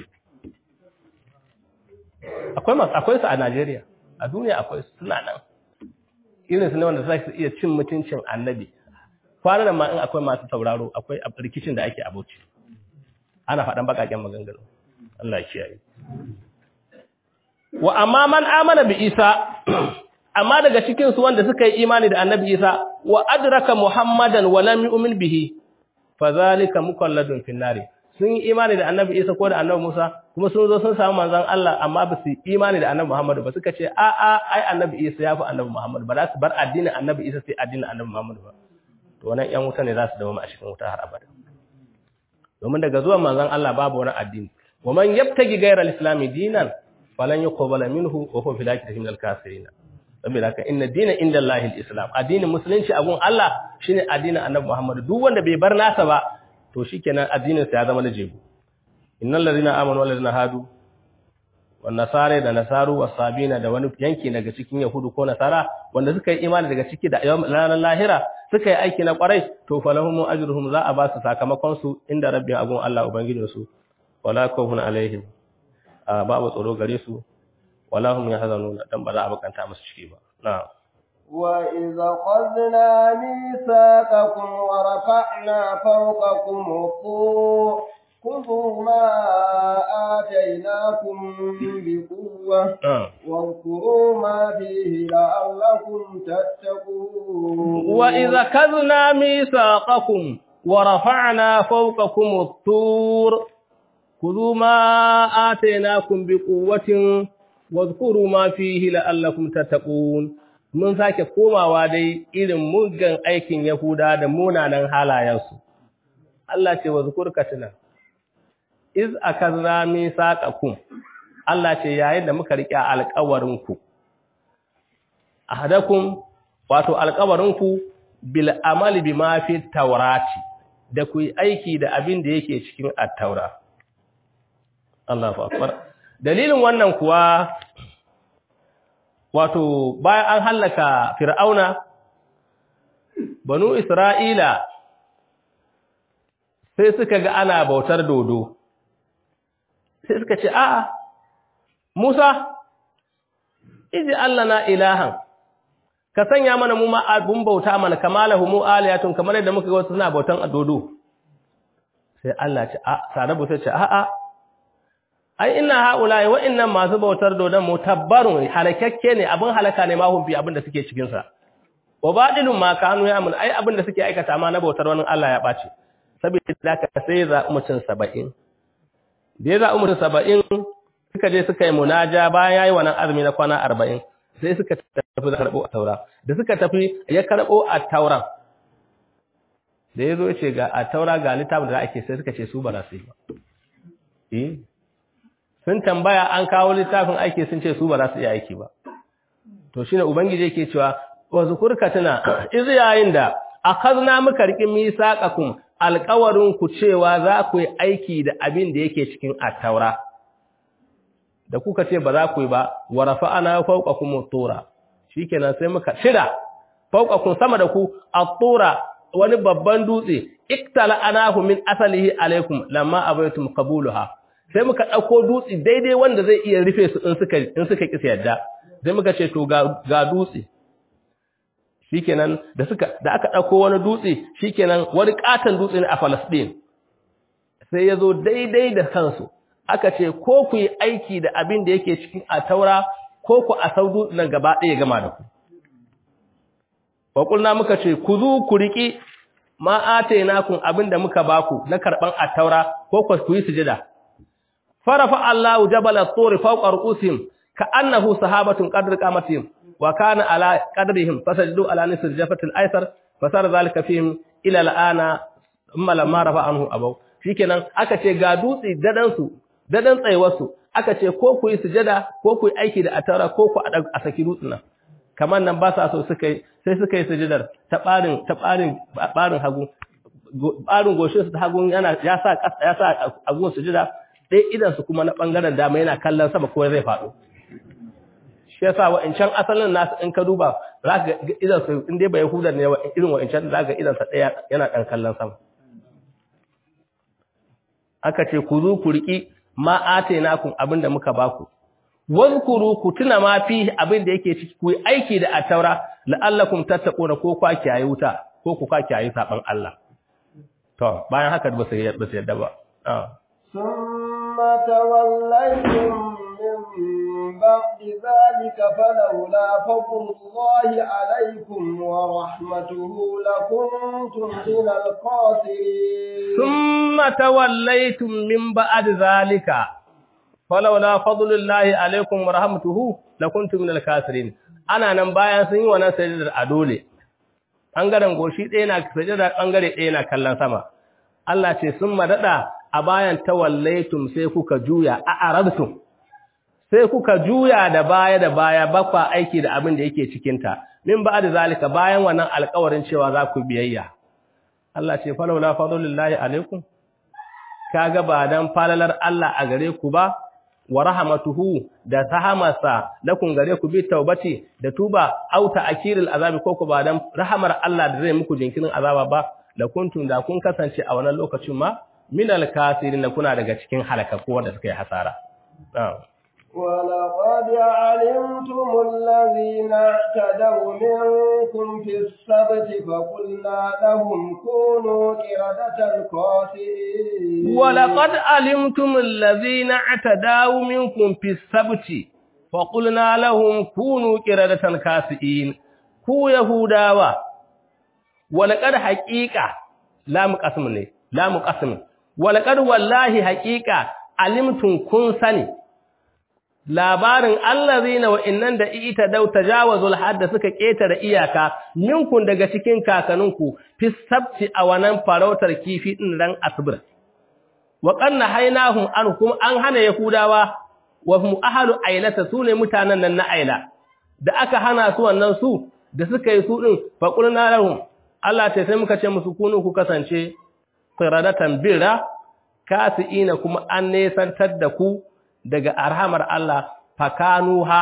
akwai masu akwai su a Najeriya a duniya akwai su suna nan irin su ne wanda za su iya cin mutuncin annabi kwanan ma in akwai masu sauraro akwai rikicin da ake abuci ana faɗan baƙaƙen maganganu Allah ya kiyaye wa amma man amana bi Isa amma daga cikin su wanda suka yi imani da Annabi Isa wa adraka Muhammadan wa lam yu'min bihi fadhalika mukalladun fin nari sun yi imani da Annabi Isa ko da Annabi Musa kuma sun zo sun samu manzon Allah amma ba su yi imani da Annabi Muhammad ba suka ce a a ai Annabi Isa ya fi Annabi Muhammad ba za su bar addinin Annabi Isa sai addinin Annabi Muhammad ba to wannan ƴan wuta ne za su dawo a cikin wuta har abada domin daga zuwan manzon Allah babu wani addini wa man yabtagi ghayra al-islam dinan falan yuqbala minhu wa huwa fil akhirati minal kafirin saboda haka inna dina inda Allahi al-islam addinin musulunci a gun Allah shine addinin Annabi Muhammad duk wanda bai bar nasa ba to shikenan addinin sa ya zama na jebu innal ladina amanu wal ladina hadu wan nasara da nasaru was sabina da wani yanki daga cikin yahudu ko nasara wanda suka yi imani daga ciki da ranar lahira suka yi aiki na kwarai to falahum ajruhum za a ba su sakamakon su inda rabbin agun Allah ubangijin su wala khawfun alaihim babu tsoro gare su wala hum yahzanun dan ba za a bakanta musu ciki ba na'am وإذا خذنا ميثاقكم ورفعنا فوقكم الطور خذوا ما آتيناكم بقوة واذكروا ما فيه لعلكم تتقون وإذا خذنا ميثاقكم ورفعنا فوقكم الطور خذوا ما آتيناكم بقوة واذكروا ما فيه لعلكم تتقون mun sake komawa dai irin muggan aikin Yahuda da munanan halayensu Allah ce wa zukurka tuna iz akazna misaqakum Allah ce yayin da muka riƙe alƙawarinku ahadakum wato alƙawarinku bil amali bima fi tawrati da ku yi aiki da abin da yake cikin at-taura Allahu akbar dalilin wannan kuwa wato bayan an hallaka fir'auna banu isra'ila sai suka ga ana bautar dodo sai suka ce a'a musa iji allah na ilahan ka sanya mana mu abun bauta mana kamalahu mu aliyatun kamar yadda muka ga wasu suna bautan dodo sai allah ce a sarabu sai ce a'a ai ina haulaye wa'annan masu bautar dodon mutabbarun halakakke ne abin halaka ne ma humfi abin da suke cikin sa wa badilun ma kanu ya mun ai abin da suke aikata ma na bautar wani Allah ya bace saboda ka sai za mutum 70 da ya za mutum 70 suka je suka yi munaja bayan yayi wannan azumi na kwana 40 sai suka tafi da karbo a taura da suka tafi ya karbo a tauran da yazo ya ce ga a taura ga littafin da ake sai suka ce su ba za su yi ba eh sun tambaya an kawo littafin aiki sun ce su ba za su iya aiki ba to shine ubangiji yake cewa wa zukurka tuna iz yayin da akhadna muka riƙi misaqakum alƙawarin ku cewa za ku yi aiki da abin da yake cikin at-taura da kuka ce ba za ku yi ba wa rafa'ana fawqakum at-tura shikenan sai muka shida fawqakum sama da ku at-tura wani babban dutse iktala anahu min asalihi alaikum lamma abaitum qabulaha sai muka dauko dutse daidai wanda zai iya rufe su in suka in suka kisa yadda sai muka ce to ga ga dutse shikenan da suka da aka dauko wani dutse shikenan wani katan dutse ne a Palestine sai yazo daidai da kansu aka ce ko ku yi aiki da abin da yake cikin ataura ko ku a saudu nan gaba ɗaya gama da ku Waƙulna muka ce, Ku zu ku riƙi ma'ate nakun abin da muka baku na karɓan attaura ko ku yi sujida. Farafa Allahu jabala tsori fauƙar usim ka annahu sahabatun ƙadar ƙamatin wa kana ala ƙadarihim fasajidu ala nisir jafatul aisar fasar zalika fihim ila al'ana amma lamma rafa anhu abau shikenan aka ce ga dutse dadan su dadan tsayuwarsu aka ce ko ku yi sujada ko ku yi aiki da attaura ko ku a saki dutsen nan kamar nan ba sa so suka yi sai suka yi sujudar ta ɓarin ta ɓarin ɓarin hagu ɓarin goshin su ta hagu yana ya sa ya sa hagun sujuda ɗaya idan su kuma na ɓangaren dama yana kallon sama ko zai faɗo shi yasa wa'ancan asalin nasu in ka duba za ka ga idan su in dai ba yahuda ne irin wa'ancan za ka ga idan sa ɗaya yana ɗan kallon sama aka ce ku zo ku riƙi ma atainakum abinda muka baku wazkuru ku tuna ma fi abin da yake ciki ku yi aiki da ataura la'allakum tattaquna ko kwa kiyaye wuta ko ku kwa kiyaye saban Allah to bayan haka ba su ba su yadda ba summa tawallaytum min ba'di dhalika falawla fadlullahi alaykum wa rahmatuhu lakuntum minal khasirin summa tawallaytum min ba'di dhalika falawla fadlullahi alaikum wa rahmatuhu lakuntum minal kafirin ana nan bayan sun yi wannan sajidar a dole bangaren goshi ɗaya na sajidar bangare ɗaya na kallon sama Allah ce sun madada a bayan tawallaitum sai kuka juya a arabtum sai kuka juya da baya da baya bakwa aiki da abin da yake cikin ta min ba da zalika bayan wannan alƙawarin cewa za ku biyayya Allah ce falawla fadlullahi alaikum kaga ba dan falalar Allah a gare ku ba wa rahmatuhu da sahamasa lakum gare ku bi taubati da tuba auta akiril azabi ko ku ba dan rahamar Allah da zai muku jinkirin azaba ba da kuntum da kun kasance a wannan lokacin ma minal kasirin kuna daga cikin halakaku wanda suka yi hasara ولقد علمتم الذين اعتدوا منكم في السبت فقلنا لهم كونوا قردة خاسئين ولقد علمتم الذين اعتدوا منكم في السبت فقلنا لهم كونوا قردة خاسئين ku yahudawa walaqad haqiqa la muqassim ne la muqassim walaqad wallahi haqiqa alimtum kun sani labarin allazina wa innan da ita dau tajawazul hadda suka ketare iyaka minkun daga cikin kakaninku fi sabti a wannan farautar kifi din ran asbir wa qanna hainahum an kuma an hana yahudawa wa hum ahlu ailata sune mutanen nan na aila da aka hana su wannan su da suka yi su din fa qulna lahum Allah ce sai muka ce musu kunu ku kasance qiradatan birra kasiina kuma an nesantar da ku daga arhamar Allah fakanuha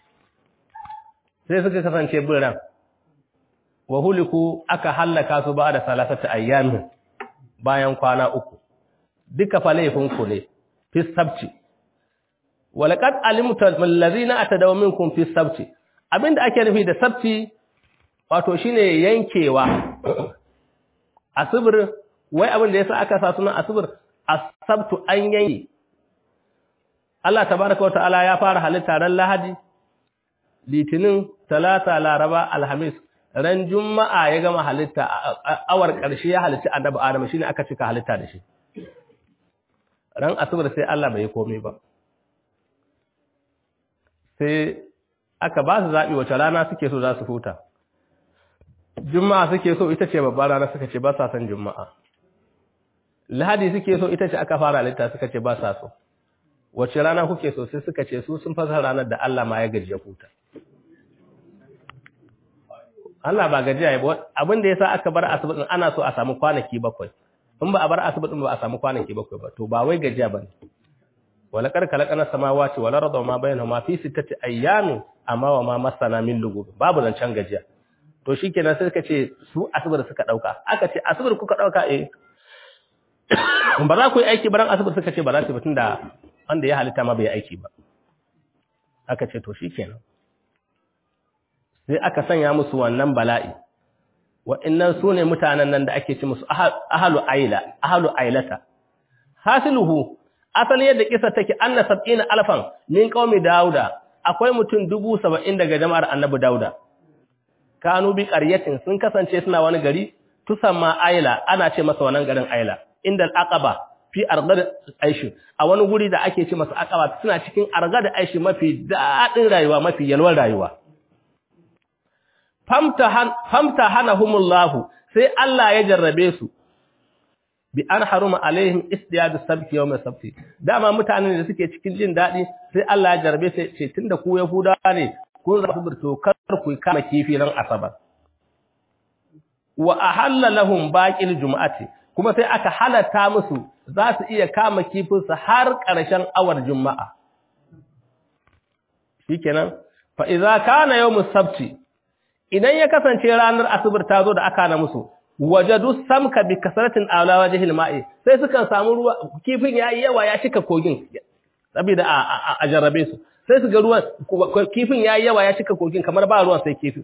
sai suka kasance birran wa huliku aka hallaka su ba da salasata ayyamin bayan kwana uku duka fa laifin ku ne fi sabci walaqad alimtu allazina atadaw minkum fi sabci abinda ake nufi da sabci wato shine yankewa asibir wai abin da yasa aka sa sunan asibir asabtu an yanke Allah tabaraka wa ta'ala ya fara halitta ran Lahadi, Litinin, Talata, Laraba, Alhamis, ran Juma'a ya gama halitta awar ƙarshe ya halitta Annabi Adam shine aka cika halitta da shi. Ran Asabar sai Allah bai komai ba. Sai aka ba su zaɓi wace rana suke so za su huta. Juma'a suke so ita ce babbar rana suka ce ba sa son Juma'a. Lahadi suke so ita ce aka fara halitta suka ce ba sa so. wace rana kuke so sai suka ce su sun fasa ranar da Allah ma ya gaji ya huta Allah ba gajiya ya abin da yasa aka bar asibitin ana so a samu kwanaki bakwai in ba a bar asibitin ba a samu kwanaki bakwai ba to ba wai gajiya bane wala kar kalakana samawati wal arda ma bainahuma fi sittati ayyamin amma wa ma masana min lugub babu zancan gajiya to shikenan sai suka ce su asibir suka dauka aka ce asibir kuka dauka eh ba za ku yi aiki ba ran asibir suka ce ba za su ba tunda wanda ya halitta ma bai aiki ba aka ce to shikenan sai aka sanya musu wannan bala'i wa'annan su ne mutanen nan da ake ci musu ahalu aila ahalu ailata hasiluhu asali yadda kisa take anna sab'ina alfan min qaumi dauda akwai mutum dubu saba'in daga jama'ar annabi dauda kanu bi qaryatin sun kasance suna wani gari tusamma aila ana ce masa wannan garin aila inda al-aqaba fi argad aishi a wani guri da ake ce masa aqaba suna cikin argad aishi mafi dadin rayuwa mafi yalwar rayuwa famta hanahumullahu sai Allah ya jarrabe su bi an haruma alaihim istiyadu sabti yawm sabti dama mutanen da suke cikin jin dadi sai Allah ya jarrabe sai ce tunda ku yahudawa ne kun za ku to kar ku kama kifi ran asabar wa ahalla lahum baqil jumu'ati kuma sai aka halatta musu za su iya kama kifin su har ƙarshen awar juma'a shikenan fa idza kana yawmus sabti idan ya kasance ranar asibir ta zo da aka na musu wajadu samka bi kasratin ala wajhil ma'i sai sukan samu ruwa kifin yayi yawa ya cika kogin saboda a jarrabe su sai su ga ruwan kifin yayi yawa ya cika kogin kamar ba ruwan sai kifin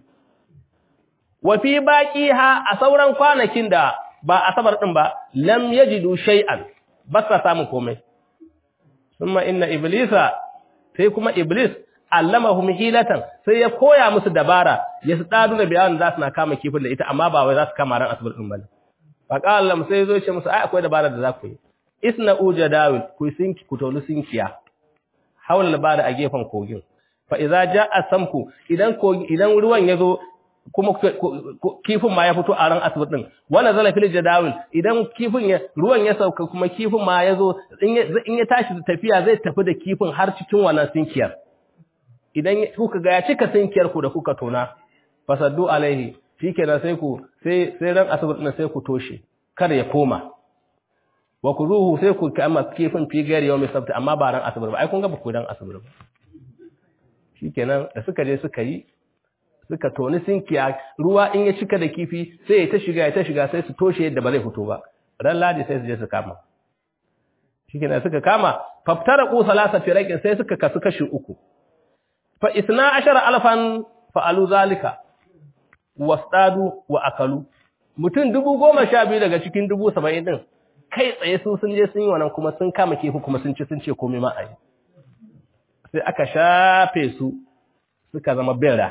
wa fi baqiha a sauran kwanakin da ba asabar din ba lam yajidu shay'an ba sa samu komai thumma inna iblisa sai kuma iblis allamahum hilatan sai ya koya musu dabara ya su dadu da bayanin za su na kama kifin da ita amma ba wai za su kama ran asibir din bane fa qala sai zo ce musu ai akwai dabara da za ku yi isna ujadawil ku sinki ku tolu sinkiya hawla labara a gefen kogin fa idza jaa samku idan idan ruwan yazo kuma kifin ma ya fito a ran asibir din wala zala fil jadawil idan kifin ya ruwan ya sauka kuma kifin ma yazo in ya tashi tafiya zai tafi da kifin har cikin wannan sinkiyar idan kuka ga ya cika sinkiyar ku da kuka tona fasaddu alaihi shikenan sai ku sai sai ran asibir din sai ku toshe kar ya koma wa kuruhu sai ku kama kifin fi gari yau mai sabta amma ba ran asibir ba ai kun ga ba ku ran asibir ba shikenan da suka je suka yi suka toni sinkiya ruwa in ya cika da kifi sai ya ta shiga ya ta shiga sai su toshe yadda ba zai fito ba ran ladi sai su je su kama shikenan suka kama faftara ku salasa firaqin sai suka kasu kashi uku fa isna ashara alfan fa'alu zalika wasdadu wa akalu mutum dubu goma sha biyu daga cikin dubu saba'in din kai tsaye su sun je sun yi wannan kuma sun kama kifi kuma sun ci sun ce komai ma a yi sai aka shafe su suka zama bera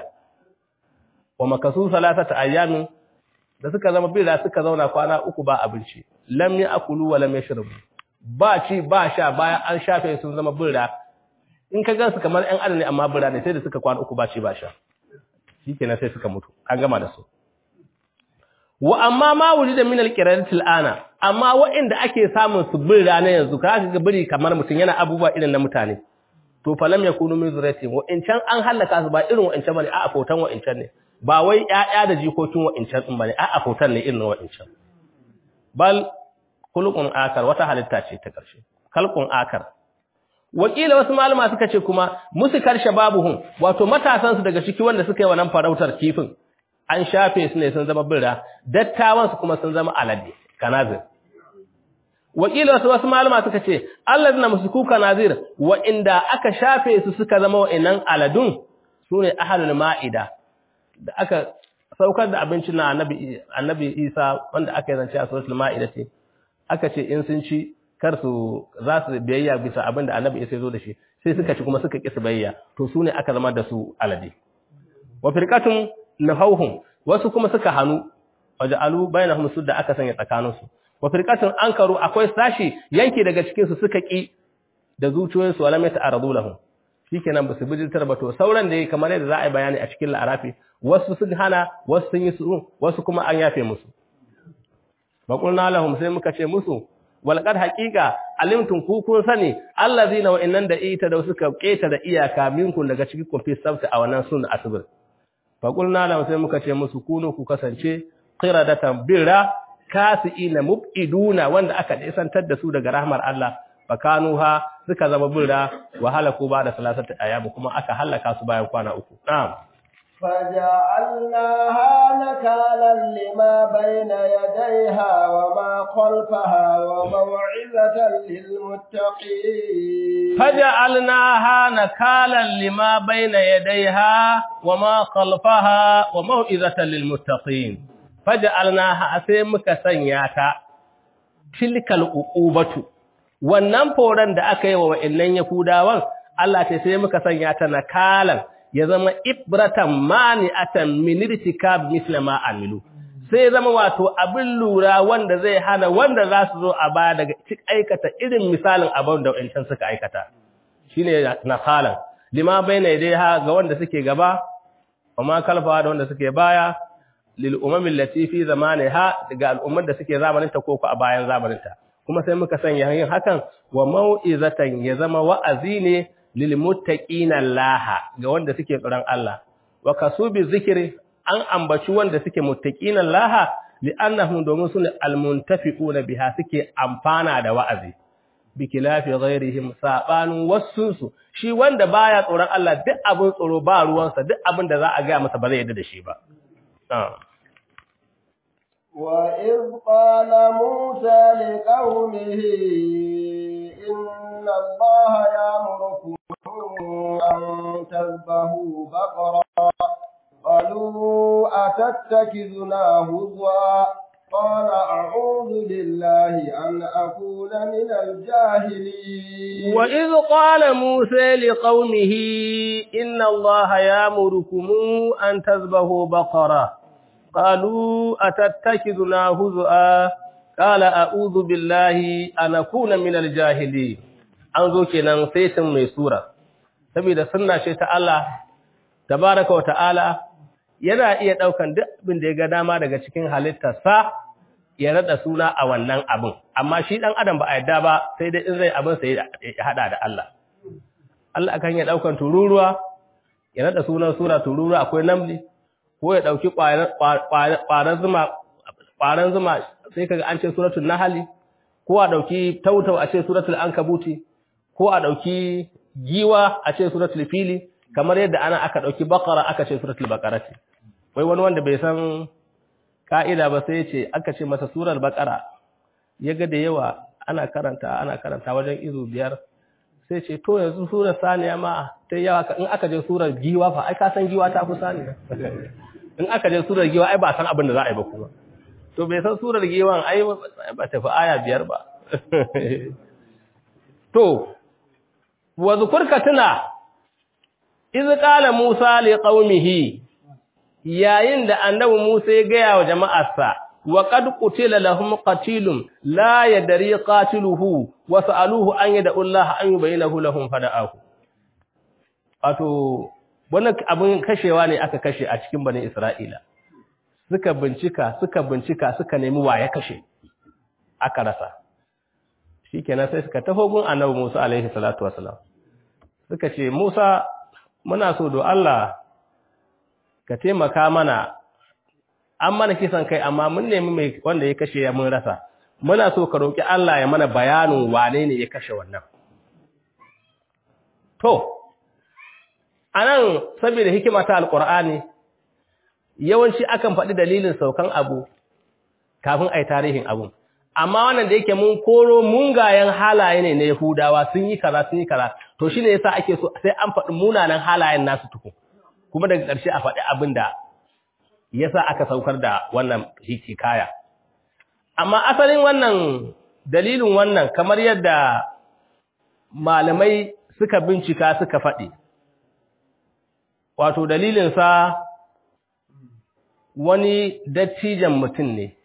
wa makasu salatata ayyamin da suka zama bera suka zauna kwana uku ba abinci lam akulu wa lam yashrabu ba ci ba sha bayan an shafe sun zama bera in ka gansu kamar ɗan adam ne amma bera ne sai da suka kwana uku ba ci ba sha shikenan sai suka mutu an gama da su wa amma ma wulida min alqiradatil ana amma waɗanda ake samun su bira na yanzu ka ga biri kamar mutum yana abubuwa irin na mutane to falam yakunu min zurati wa in can an halaka su ba irin wa in can bane a fotan wa in can ne ba wai ƴaƴa da jikokin wa in can din bane a fotan ne irin wa in can bal khuluqun akar wata halitta ce ta ƙarshe khalqun akar wakila wasu malama suka ce kuma musu karshe babuhun wato matasan su daga ciki wanda suka yi wannan farautar kifin an shafe su ne sun zama birra dattawan su kuma sun zama alade kanazir wakila wasu wasu malama suka ce allazina musuku kanazir wa inda aka shafe su suka zama wa'annan aladun sune ahlul maida da aka saukar da abincin na annabi annabi Isa wanda aka yi zance a suratul maida ce aka ce in sun ci kar su za su biyayya bisa abin da annabi Isa ya zo da shi sai suka ci kuma suka ƙi su biyayya to su ne aka zama da su alade wa firqatun nahawhum wasu kuma suka hanu waja'alu bainahum sudda aka sanya tsakaninsu wa firqatun ankaru akwai sashi yanki daga cikin su suka ƙi da zuciyoyinsu wala mai ta'aradu lahum shikenan ba su bijirtar ba to sauran da kamar yadda za a yi bayani a cikin la'arafi wasu sun hana wasu sun yi su wasu kuma an yafe musu Baƙulna lahum sai muka ce musu walqad haqiqa alimtum ku kun sani allazina wa innan da ita da suka keta da iyaka minkum daga cikin kun fi sabta a wannan sunna asbir Baƙulna lahum sai muka ce musu kunu ku kasance qiradatan birra kasiina mubiduna wanda aka isantar da su daga rahmar Allah fakanuha suka zama birra wa halaku ba da salasata ayyam kuma aka halaka su bayan kwana uku na'am فجعلناها نكالا لما بين يديها وما خلفها وموعظة للمتقين فجعلناها نكالا لما بين يديها وما خلفها وموعظة للمتقين فجعلناها أسيمك سنياتا تلك العقوبة wannan foran da aka yi wa wa'annan Yahudawan Allah ce sai muka sanya ta nakalan ya zama ibratan mani'atan min irtikab misla ma amilu sai zama wato abin lura wanda zai hana wanda za su zo a baya daga cik aikata irin misalin abin da wancan suka aikata shine nakalan lima baina yadayha ga wanda suke gaba amma kalfa da wanda suke baya lil umam allati fi zamaniha daga al'ummar da suke zamaninta ko ko a bayan zamaninta kuma sai muka sanya yin hakan wa mau'izatan ya zama wa'azi ne lilmuttaqina laha ga wanda suke tsoron Allah wa kasubi zikri an ambaci wanda suke muttaqina laha li'annahum domin sune almuntafiquna biha suke amfana da wa'azi bikilafi ghairihim sabanin wasunsu shi wanda baya tsoron Allah duk abin tsoro ba ruwansa duk abin da za a ga masa ba zai yarda da shi ba وإذ قال موسى لقومه إن الله يأمركم أن تذبحوا بقرة قالوا أتتخذنا هزوا قال أعوذ بالله أن أكون من الجاهلين وإذ قال موسى لقومه إن الله يأمركم أن تذبحوا بقرة قالوا أتتخذنا هزوا قال أعوذ بالله أن أكون من الجاهلين an zo kenan saitin mai sura saboda sunna ce ta Allah tabaraka wata'ala yana iya daukan duk abin da ya ga dama daga cikin halittarsa ya rada suna a wannan abin amma shi dan adam ba a yadda ba sai dai in zai abin sai ya hada da Allah Allah kan ya daukan tururuwa ya rada sunan sura tururuwa akwai namli ko ya dauki ƙwaran zuma ƙwaran zuma sai kaga an ce suratul nahli ko a dauki tautau a ce suratul ankabuti ko a ɗauki giwa a ce suratul fili kamar yadda ana aka ɗauki bakara aka ce suratul bakarati wai wani wanda bai san ka'ida ba sai ce aka ce masa surar bakara ya ga da yawa ana karanta ana karanta wajen izu biyar sai ce to yanzu surar saniya ma ta yawa in aka je surar giwa fa ai ka san giwa ta fi saniya in aka je surar giwa ai ba san abin da za a yi ba kuma to bai san surar giwan ai ba tafi aya biyar ba to wa zukurka tuna iz qala musa li qaumihi yayin da annabi musa ya gaya wa jama'arsa wa qad qutila lahum qatilun la yadri qatiluhu wa sa'aluhu an yad'u Allah an yubayyinahu lahum fada'ahu wato wannan abin kashewa ne aka kashe a cikin bani Isra'ila suka bincika suka bincika suka nemi wa ya kashe aka rasa shikenan sai suka taho gun annabi Musa alaihi salatu wasalam suka ce Musa muna so do Allah ka taimaka mana an mana kisan kai amma mun nemi mai wanda ya kashe ya mun rasa muna so ka roki Allah ya mana bayanin wane ne ya kashe wannan to anan saboda hikima ta alqur'ani yawanci akan faɗi dalilin saukan abu kafin ai tarihin abun amma wannan da yake mun koro mungayen halaye ne na Yahudawa sun yi kaza sun yi kaza to shine yasa ake so sai an faɗi munanan halayen nasu tuku kuma daga ƙarshe a faɗi abin da yasa aka saukar da wannan hikaya amma asalin wannan dalilin wannan kamar yadda malamai suka bincika suka faɗi wato dalilinsa wani dattijan mutum ne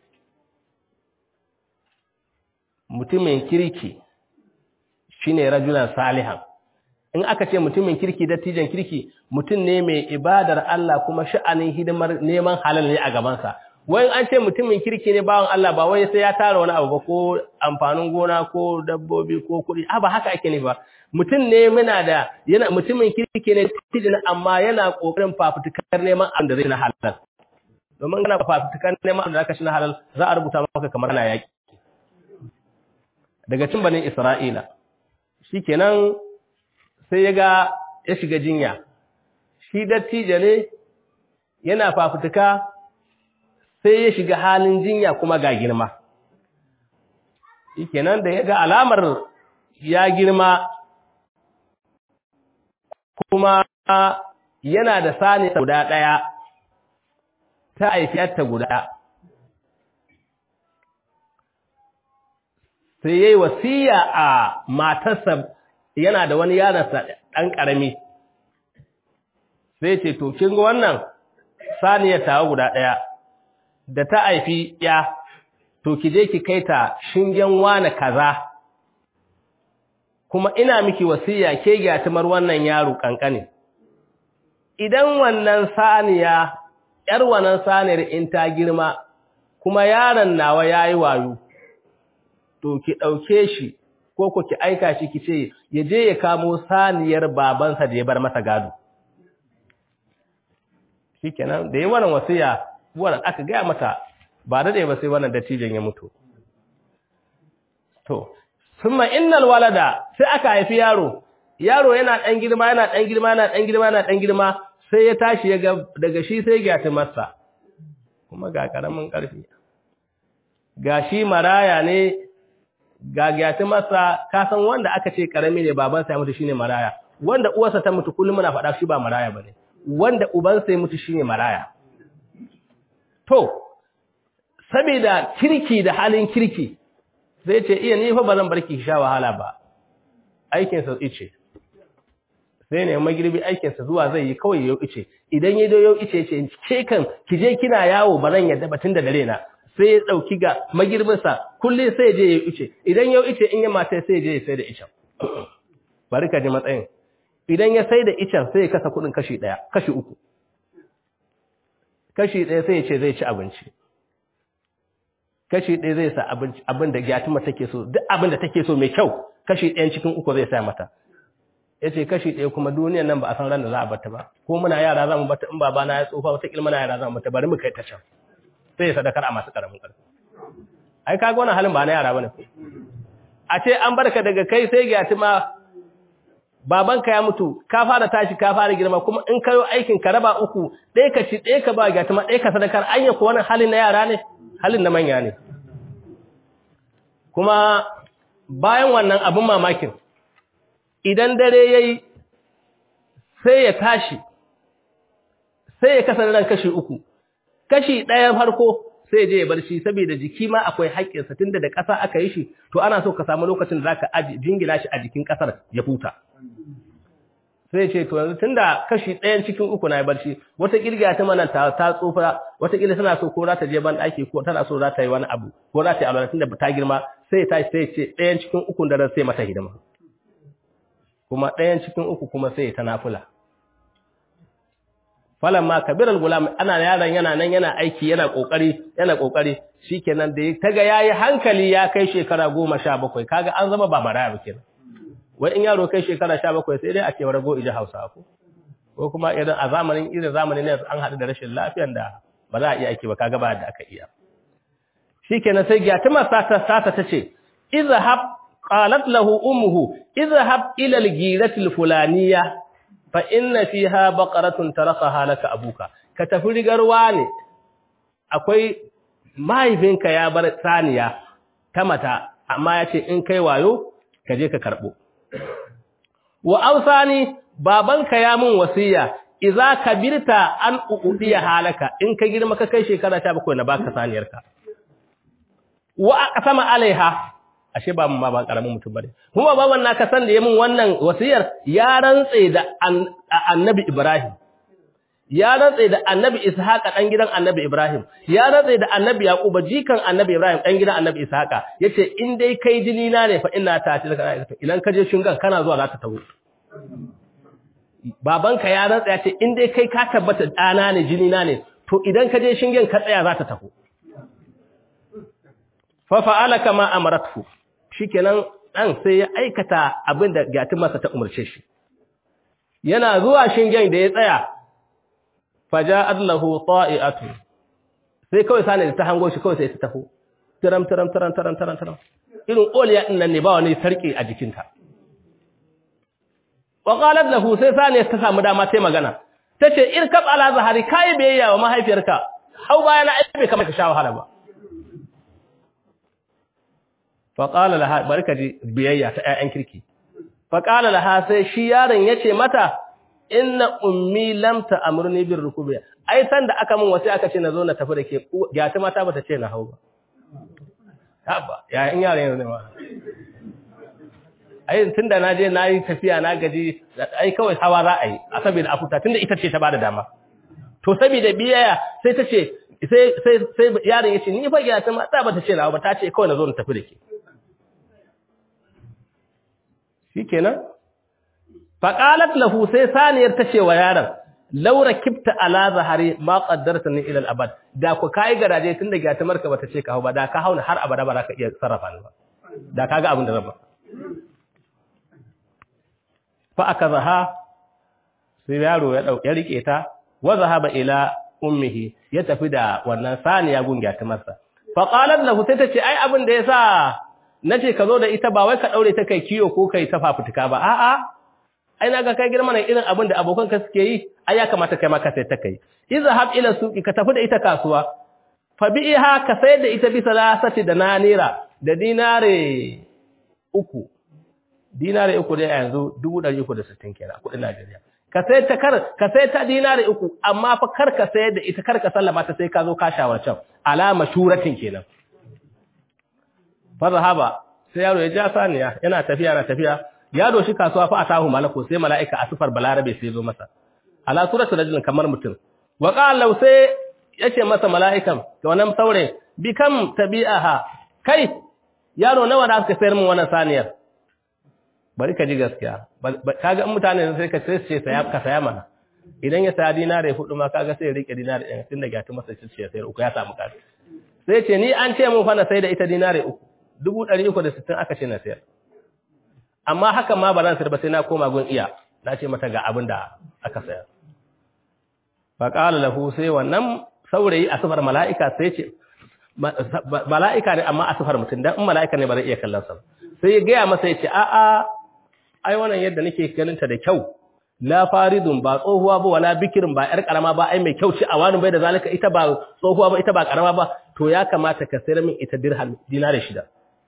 mutumin kirki shine rajulan salihan in aka ce mutumin kirki dattijan kirki mutum ne mai ibadar Allah kuma sha'anin hidimar neman halal ne a gabansa wai an ce mutumin kirki ne bawan Allah ba wai sai ya tara wani abu ba ko amfanin gona ko dabbobi ko kuɗi a ba haka ake ne ba mutum ne muna da yana mutumin kirki ne dattijan amma yana kokarin fafutukar neman abin da zai na halal domin kana fafutukar neman abin da zaka shi na halal za a rubuta maka kamar ana yaki daga cin banin Isra'ila, shi kenan sai ya ga ya shiga jinya, shi dattijo ne yana fafutuka sai ya shiga halin jinya kuma ga girma kenan da ya ga alamar ya girma kuma yana da sani guda ɗaya ta aifiyarta guda sai ya yi wasiya a matarsa yana da wani yaransa ɗan ƙarami sai ce to kin ga wannan saniyar tawa guda ɗaya da ta haifi ya to ki je ki kai ta shingen wane kaza kuma ina miki wasiya ke gyatumar wannan yaro kankane idan wannan saniya yar wannan saniyar in ta girma kuma yaron nawa yayi wayo to ki dauke shi ko ko ki aika shi ki ce ya je ya kamo saniyar babansa da ya bar masa gado shikenan da yi wannan wasiya wannan aka gaya mata ba da ba sai wannan dattijan ya mutu to summa innal walada sai aka haifi yaro yaro yana dan girma yana dan girma yana dan girma yana dan girma sai ya tashi ya ga daga shi sai gyati masa kuma ga karamin karfi gashi maraya ne ga gyati masa ka san wanda aka ce karami ne babansa ya mutu shine maraya wanda uwarsa ta mutu kullum muna faɗa shi ba maraya bane wanda ubansa ya mutu shine maraya to saboda kirki da halin kirki zai ce iya ni fa ba zan barki sha wahala ba aikin sa ice sai ne magirbi aikin sa zuwa zai yi kawai yau ice idan ya yau ice ce ke kan ki je kina yawo ba zan yadda batun da dare na sai ya dauki ga magirbin sa kulle sai je yau ice idan yau ice in ya mata sai je ya sai da icen bari ka ji matsayin idan ya sai da icen sai ya kasa kudin kashi daya kashi uku kashi daya sai ya ce zai ci abinci kashi ɗaya zai sa abin da gyatuma take so duk abin da take so mai kyau kashi ɗayan cikin uku zai sa mata ya ce kashi ɗaya kuma duniyan nan ba a san ran da za a bata ba ko muna yara za mu bata in babana ya tsufa wata ilmana yara za mu bata bari mu kai ta can sai ya sadakar a masu ƙaramin ƙarfi ai kaga wannan halin ba na yara bane a ce an barka daga kai sai gyatuma babanka ya mutu ka fara tashi ka fara girma kuma in kayo aikin ka raba uku ɗaya ka ci ɗaya ka ba gyatuma ɗaya ka sadakar anya ko wannan halin na yara ne halin na manya ne kuma bayan wannan abin mamakin idan dare ya yi sai ya tashi sai ya kasar ran kashi uku kashi ɗayan farko sai je ya bar shi saboda jiki ma akwai haƙƙinsa tunda da ƙasa aka yi shi to ana so ka samu lokacin da zaka jingina shi a jikin ƙasar ya huta sai ce to yanzu tunda kashi ɗayan cikin uku na ya bar shi wata kirga ta mana ta ta tsufa wata kila tana so ko za ta je ban ɗaki ko tana so za ta yi wani abu ko za ta yi alwala tunda ta girma sai ta sai ce ɗayan cikin uku da sai mata hidima kuma ɗayan cikin uku kuma sai ta nafula falamma kabiral gulam ana yaron yana nan yana aiki yana kokari yana kokari shikenan da taga yayi hankali ya kai shekara 17 kaga an zama ba maraya ba kenan wai in yaro kai shekara 17 sai dai a ce rago iji Hausa ko ko kuma idan a zamanin irin zamanin ne an hadu da rashin lafiyar da ba za a iya aiki ba kaga ba da aka iya shikenan sai gyatuma sata sata tace izhab qalat lahu ummuhu izhab ila al-girati al-fulaniyah fa inna fiha baqaratun tarakaha laka abuka ka tafi rigarwa ne akwai mahaifinka ya bar saniya ta mata amma yace in kai wayo ka je ka karbo wa ausani babanka ya mun wasiya idza kabirta an uqudiya halaka in ka girma ka kai shekara 17 na baka saniyarka wa aqsama alaiha ashe ba mun ma ba karamin mutum bane kuma baban naka san da yamin wannan wasiyar ya rantse da annabi Ibrahim ya rantse da annabi Ishaqa dan gidan annabi Ibrahim ya rantse da annabi Yaquba jikan annabi Ibrahim dan gidan annabi Ishaqa yace in dai kai jini na ne fa ina ta tilka idan ka je shingan kana zuwa za ta tawo babanka ya rantsa yace in dai kai ka tabbata dana ne jini na ne to idan ka je shingen ka tsaya za ta taho fa fa'ala kama amaratu shikenan dan sai ya aikata abin da gatin masa ta umarce shi yana zuwa shingen da ya tsaya faja'at lahu ta'iatu sai kawai sane ta hango shi kawai sai ta taho tiram tiram tiram tiram tiram tiram irin oliya din nan ne ba wani sarki a jikinta wa qalat lahu sai sane ta samu dama sai magana tace irkab ala zahari kai biyayya wa mahaifiyarka hau baya na aibe kamar ka sha wahala ba fa qala laha barka ji biyayya ta ƴaƴan kirki fa qala laha sai shi yaron yace mata inna ummi lam ta'murni bir rukubi ai san da aka mun wasi aka ce na zo na tafi da ke gata mata bata ce na hau ba haba ya in yaron yanzu ne ma ai tunda na je na yi tafiya na gaji ai kawai hawa za a yi a saboda afuta tunda ita ce ta bada dama to saboda biyayya sai ta ce sai sai sai yaron ya ce ni fa gata mata bata ce na ba ta ce kawai na zo na tafi da ke shikenan faqalat lahu sai saniyar ta ce wa yaron laura kibta ala zahari ma qaddarta ni ila al-abad da ku kai garaje tun da gata marka bata ce ka hau ba da ka hauna har abada ba za ka iya sarrafa ni ba da kaga abin da zan ba fa akazaha sai yaro ya dauke rike ta wa zahaba ila ummihi ya tafi da wannan saniya gun gata marsa fa qalat lahu sai ta ce ai abin da yasa nace ka zo da ita ba wai ka daure ta kai kiyo ko kai ta fafutuka ba a'a ai naga kai girma ne irin abin da abokan ka suke yi ai ya kamata kai ma ka sai ta kai izhab ila suqi ka tafi da ita kasuwa fa bi'iha ka sayar da ita bisa lasati da nanira da dinare uku dinare uku dai yanzu 360 kenan kudin Najeriya ka sai ta kar ka sai ta dinare uku amma fa kar ka sayar da ita kar ka sallama ta sai ka zo ka shawarcan alama shuratin kenan fa zahaba sai yaro ya ja saniya yana tafiya yana tafiya ya doshi kasuwa fa atahu malaku sai malaika a sifar balarabe sai zo masa ala suratu rajulin kamar mutum wa qala sai yace masa malaikan to wannan saure bi kam tabi'aha kai yaro nawa da aka sayar min wannan saniyar bari ka ji gaskiya kaga in mutane sai ka sai ce saya ka saya mana idan ya saya dinare hudu ma kaga sai ya rike dinare ɗaya tun da gati masa ce ya sayar uku ya samu kasu sai ce ni an ce mun fa na sai da ita dinare uku dubu ɗari uku da sittin aka ce na sayar amma haka ma ba zan sayar ba sai na koma gun iya na ce mata ga abin da aka sayar fa qala lahu sai wannan saurayi a sifar mala'ika sai ce mala'ika ne amma a sifar mutum dan in mala'ika ne ba zai iya kallon sa sai ya gaya masa ya ce a a ai wannan yadda nake ganin ta da kyau la faridun ba tsohuwa ba wala bikirin ba yar karama ba ai mai kyau ce a wani bai da zalika ita ba tsohuwa ba ita ba karama ba to ya kamata ka sayar min ita dirham dinare shida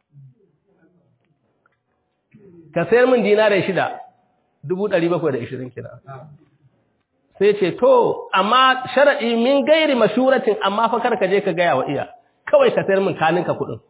ka sayar min dinare shida dubu ɗari bakwai da ishirin kina sai ce to amma shara'i min gairi mashuratin amma fa kar ka je ka gaya wa iya kawai ka sayar min kaninka kuɗin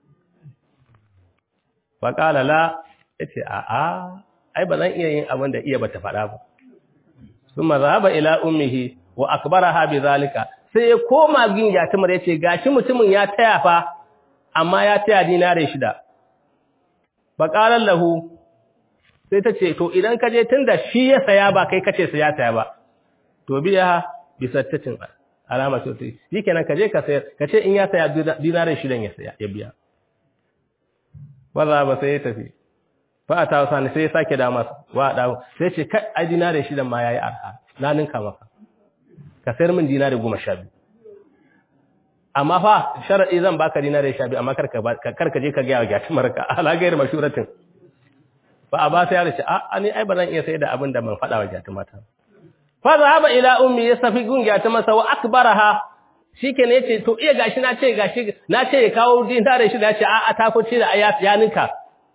fa qala la yace a a ai ba zan iya yin abin da iya bata faɗa ba summa zahaba ila ummihi wa akbaraha bi zalika sai ya koma gin yatimar yace gashi mutumin ya taya fa amma ya taya dinare shida fa qala lahu sai ta ce to idan ka je tunda shi ya saya ba kai kace sai ya saya ba to biya bisattatin alama to shi kenan ka je ka sayar ka ce in ya saya dinare shidan ya saya ya biya wanda ba sai ya tafi fa a tawo sani sai ya sake da masa wa dawo sai ce kai ai dinare shidan ma yayi arha na ninka maka ka sayar min dinare goma sha biyu amma fa sharadi zan baka dinare sha biyu amma kar ka kar ka je ka ga ya gashi marka ala gairi mashuratin ba a ba sai ya ce a ni ai ba zan iya sai da abin da ban faɗa wa jati mata fa zahaba ila ummi ya safi gungiya ta masa wa akbaraha shikenan yace to iya gashi na ce gashi na ce ya kawo dinare shi da ce a a ta ko ce da ayat ya ninka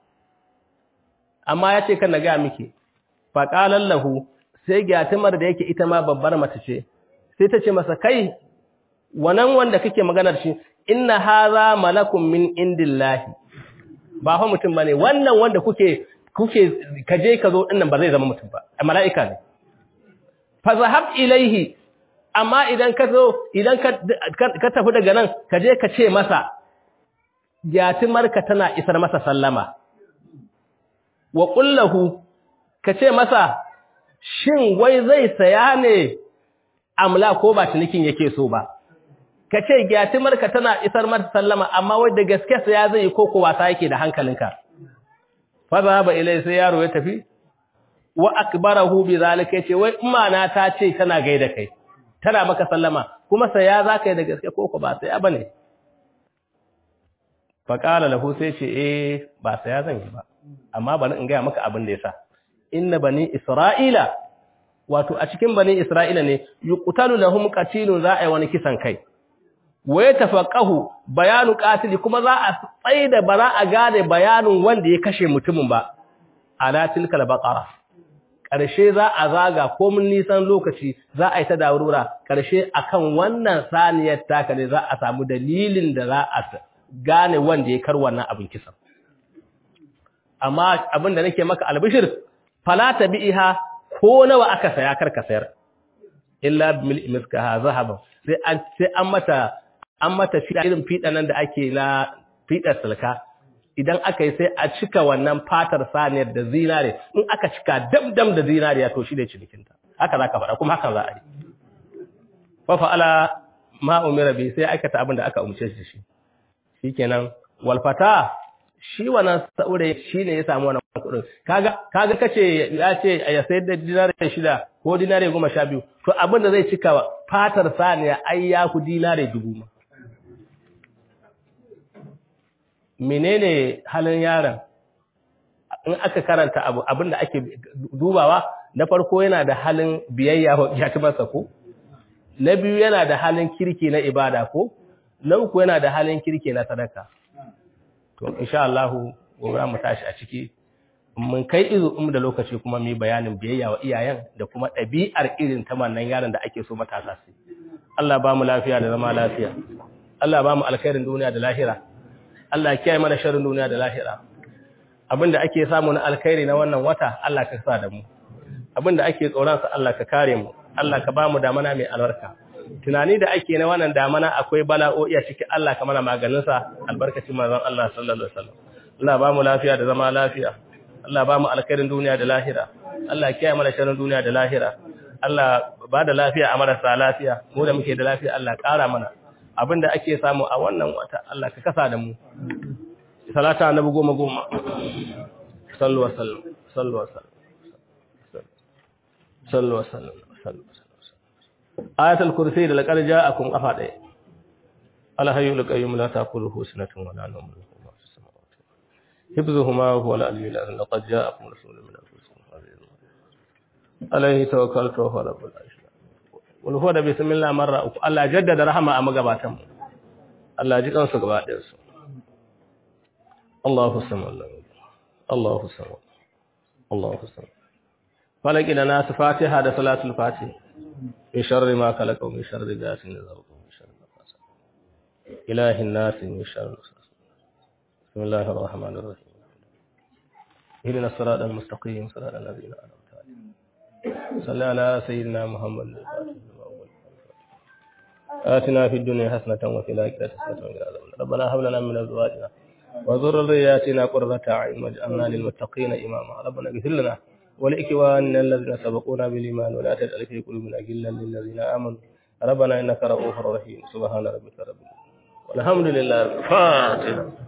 amma yace kan na ga miki fa qalan lahu sai gyatumar da yake ita ma babbar mace ce sai ta ce masa kai wannan wanda kake maganar shi inna hadha malakum min indillahi ba fa mutum bane wannan wanda kuke kuke kaje ka zo dinnan ba zai zama mutum ba mala'ika ne fa zahab ilaihi amma idan ka zo idan ka tafi daga nan ka je ka ce masa yatimarka tana isar masa sallama wa qullahu ka ce masa shin wai zai saya ne amla ko ba cinikin yake so ba ka ce yatimarka tana isar masa sallama amma wai da gaske saya zai yi ko ko wasa yake da hankalinka fa zahaba ilai sai yaro ya tafi wa akbarahu bi zalika yace wai umma ta ce tana gaida kai tana maka sallama kuma saya zaka yi da gaske ko ko ba saya bane fa qala lahu sai ce eh ba saya zan yi ba amma bari in ga maka abin da yasa inna bani isra'ila wato a cikin bani Isra'ila ne yuqtalu lahum qatilun za a yi wani kisan kai wa yatafaqahu bayanu qatili kuma za a tsaida ba za a gane bayanin wanda ya kashe mutumin ba ala tilkal baqara karshe za a zaga ko mun nisan lokaci za a yi ta dawurura karshe akan wannan saniyar taka ne za a samu dalilin da za a gane wanda ya kar wannan abin kisan amma abin da nake maka albishir fala tabi'iha ko nawa aka saya karka sayar illa bil miskaha zahaban sai an sai an mata an mata fiɗa irin fiɗa nan da ake na fiɗar silka idan aka yi sai a cika wannan fatar saniyar da zinare in aka cika damdam da zinariya to shi ne cinikinta haka za ka faɗa kuma haka za a yi fa fa'ala ma umira bi sai aikata abin da aka umce shi shi shikenan walfata shi wannan saurayi shine ya samu wannan kuɗin kaga kaga kace ya ce ya sayar da dinare shida ko dinare goma sha biyu to abin da zai cika fatar saniya ai ya ku dinare dubu ma menene halin yaron in aka karanta abu abin da ake dubawa na farko yana da halin biyayya wa ya masa ko na biyu yana da halin kirki na ibada ko na uku yana da halin kirki na sadaka to insha Allah gobe mu tashi a ciki mun kai izu um da lokaci kuma mu bayanin biyayya wa iyayen da kuma ɗabi'ar irin ta wannan yaron da ake so matasa su Allah ba mu lafiya da zama lafiya Allah ba mu alkhairin duniya da lahira Allah ya kiyaye mana sharrin duniya da lahira abinda ake samu na alkhairi na wannan wata Allah ka sa da mu abinda ake tsoron sa Allah ka kare mu Allah ka ba mu damana mai albarka tunani da ake na wannan damana akwai bala'o'i a ciki Allah ka mana maganin sa albarkacin manzon Allah sallallahu alaihi wasallam Allah ba mu lafiya da zama lafiya Allah ba mu alkhairin duniya da lahira Allah kiyaye mana sharrin duniya da lahira Allah ba da lafiya a marasa lafiya mu da muke da lafiya Allah ƙara mana abinda ake samu a wannan wata Allah ka kasa da mu salata annabi goma goma sallu wa sallu sallu wa sallu sallu wa sallu sallu ayatul kursi da laqad ja'akum qafa daya al hayyul qayyum la ta'khudhuhu sinatun wa la nawm حفظهما هو العلي العظيم لقد جاءكم رسول من انفسكم عليه توكلت وهو رب العرش والهو da bismillah marra uku Allah jaddada rahama a magabatan mu Allah ji kansu gaba ɗayan su Allahu samad Allahu samad Allahu samad falaki da nasu fatiha da salatul fatih min sharri ma khalaqa min sharri ghasiqin idha waqa min sharri nafasat ilahin nas min sharri بسم الله الرحمن الرحيم اهدنا الصراط المستقيم صراط الذين انعمت عليهم صل على سيدنا محمد آتنا في الدنيا حسنة وفي الآخرة حسنة وقنا عذاب النار ربنا هب لنا من أزواجنا وذرياتنا قرة أعين واجعلنا للمتقين إماما ربنا اغفر لنا ولإخواننا الذين سبقونا بالإيمان ولا تجعل في قلوبنا غلا للذين آمنوا ربنا إنك رؤوف رحيم سبحان ربك رب العالمين والحمد لله الفاتحة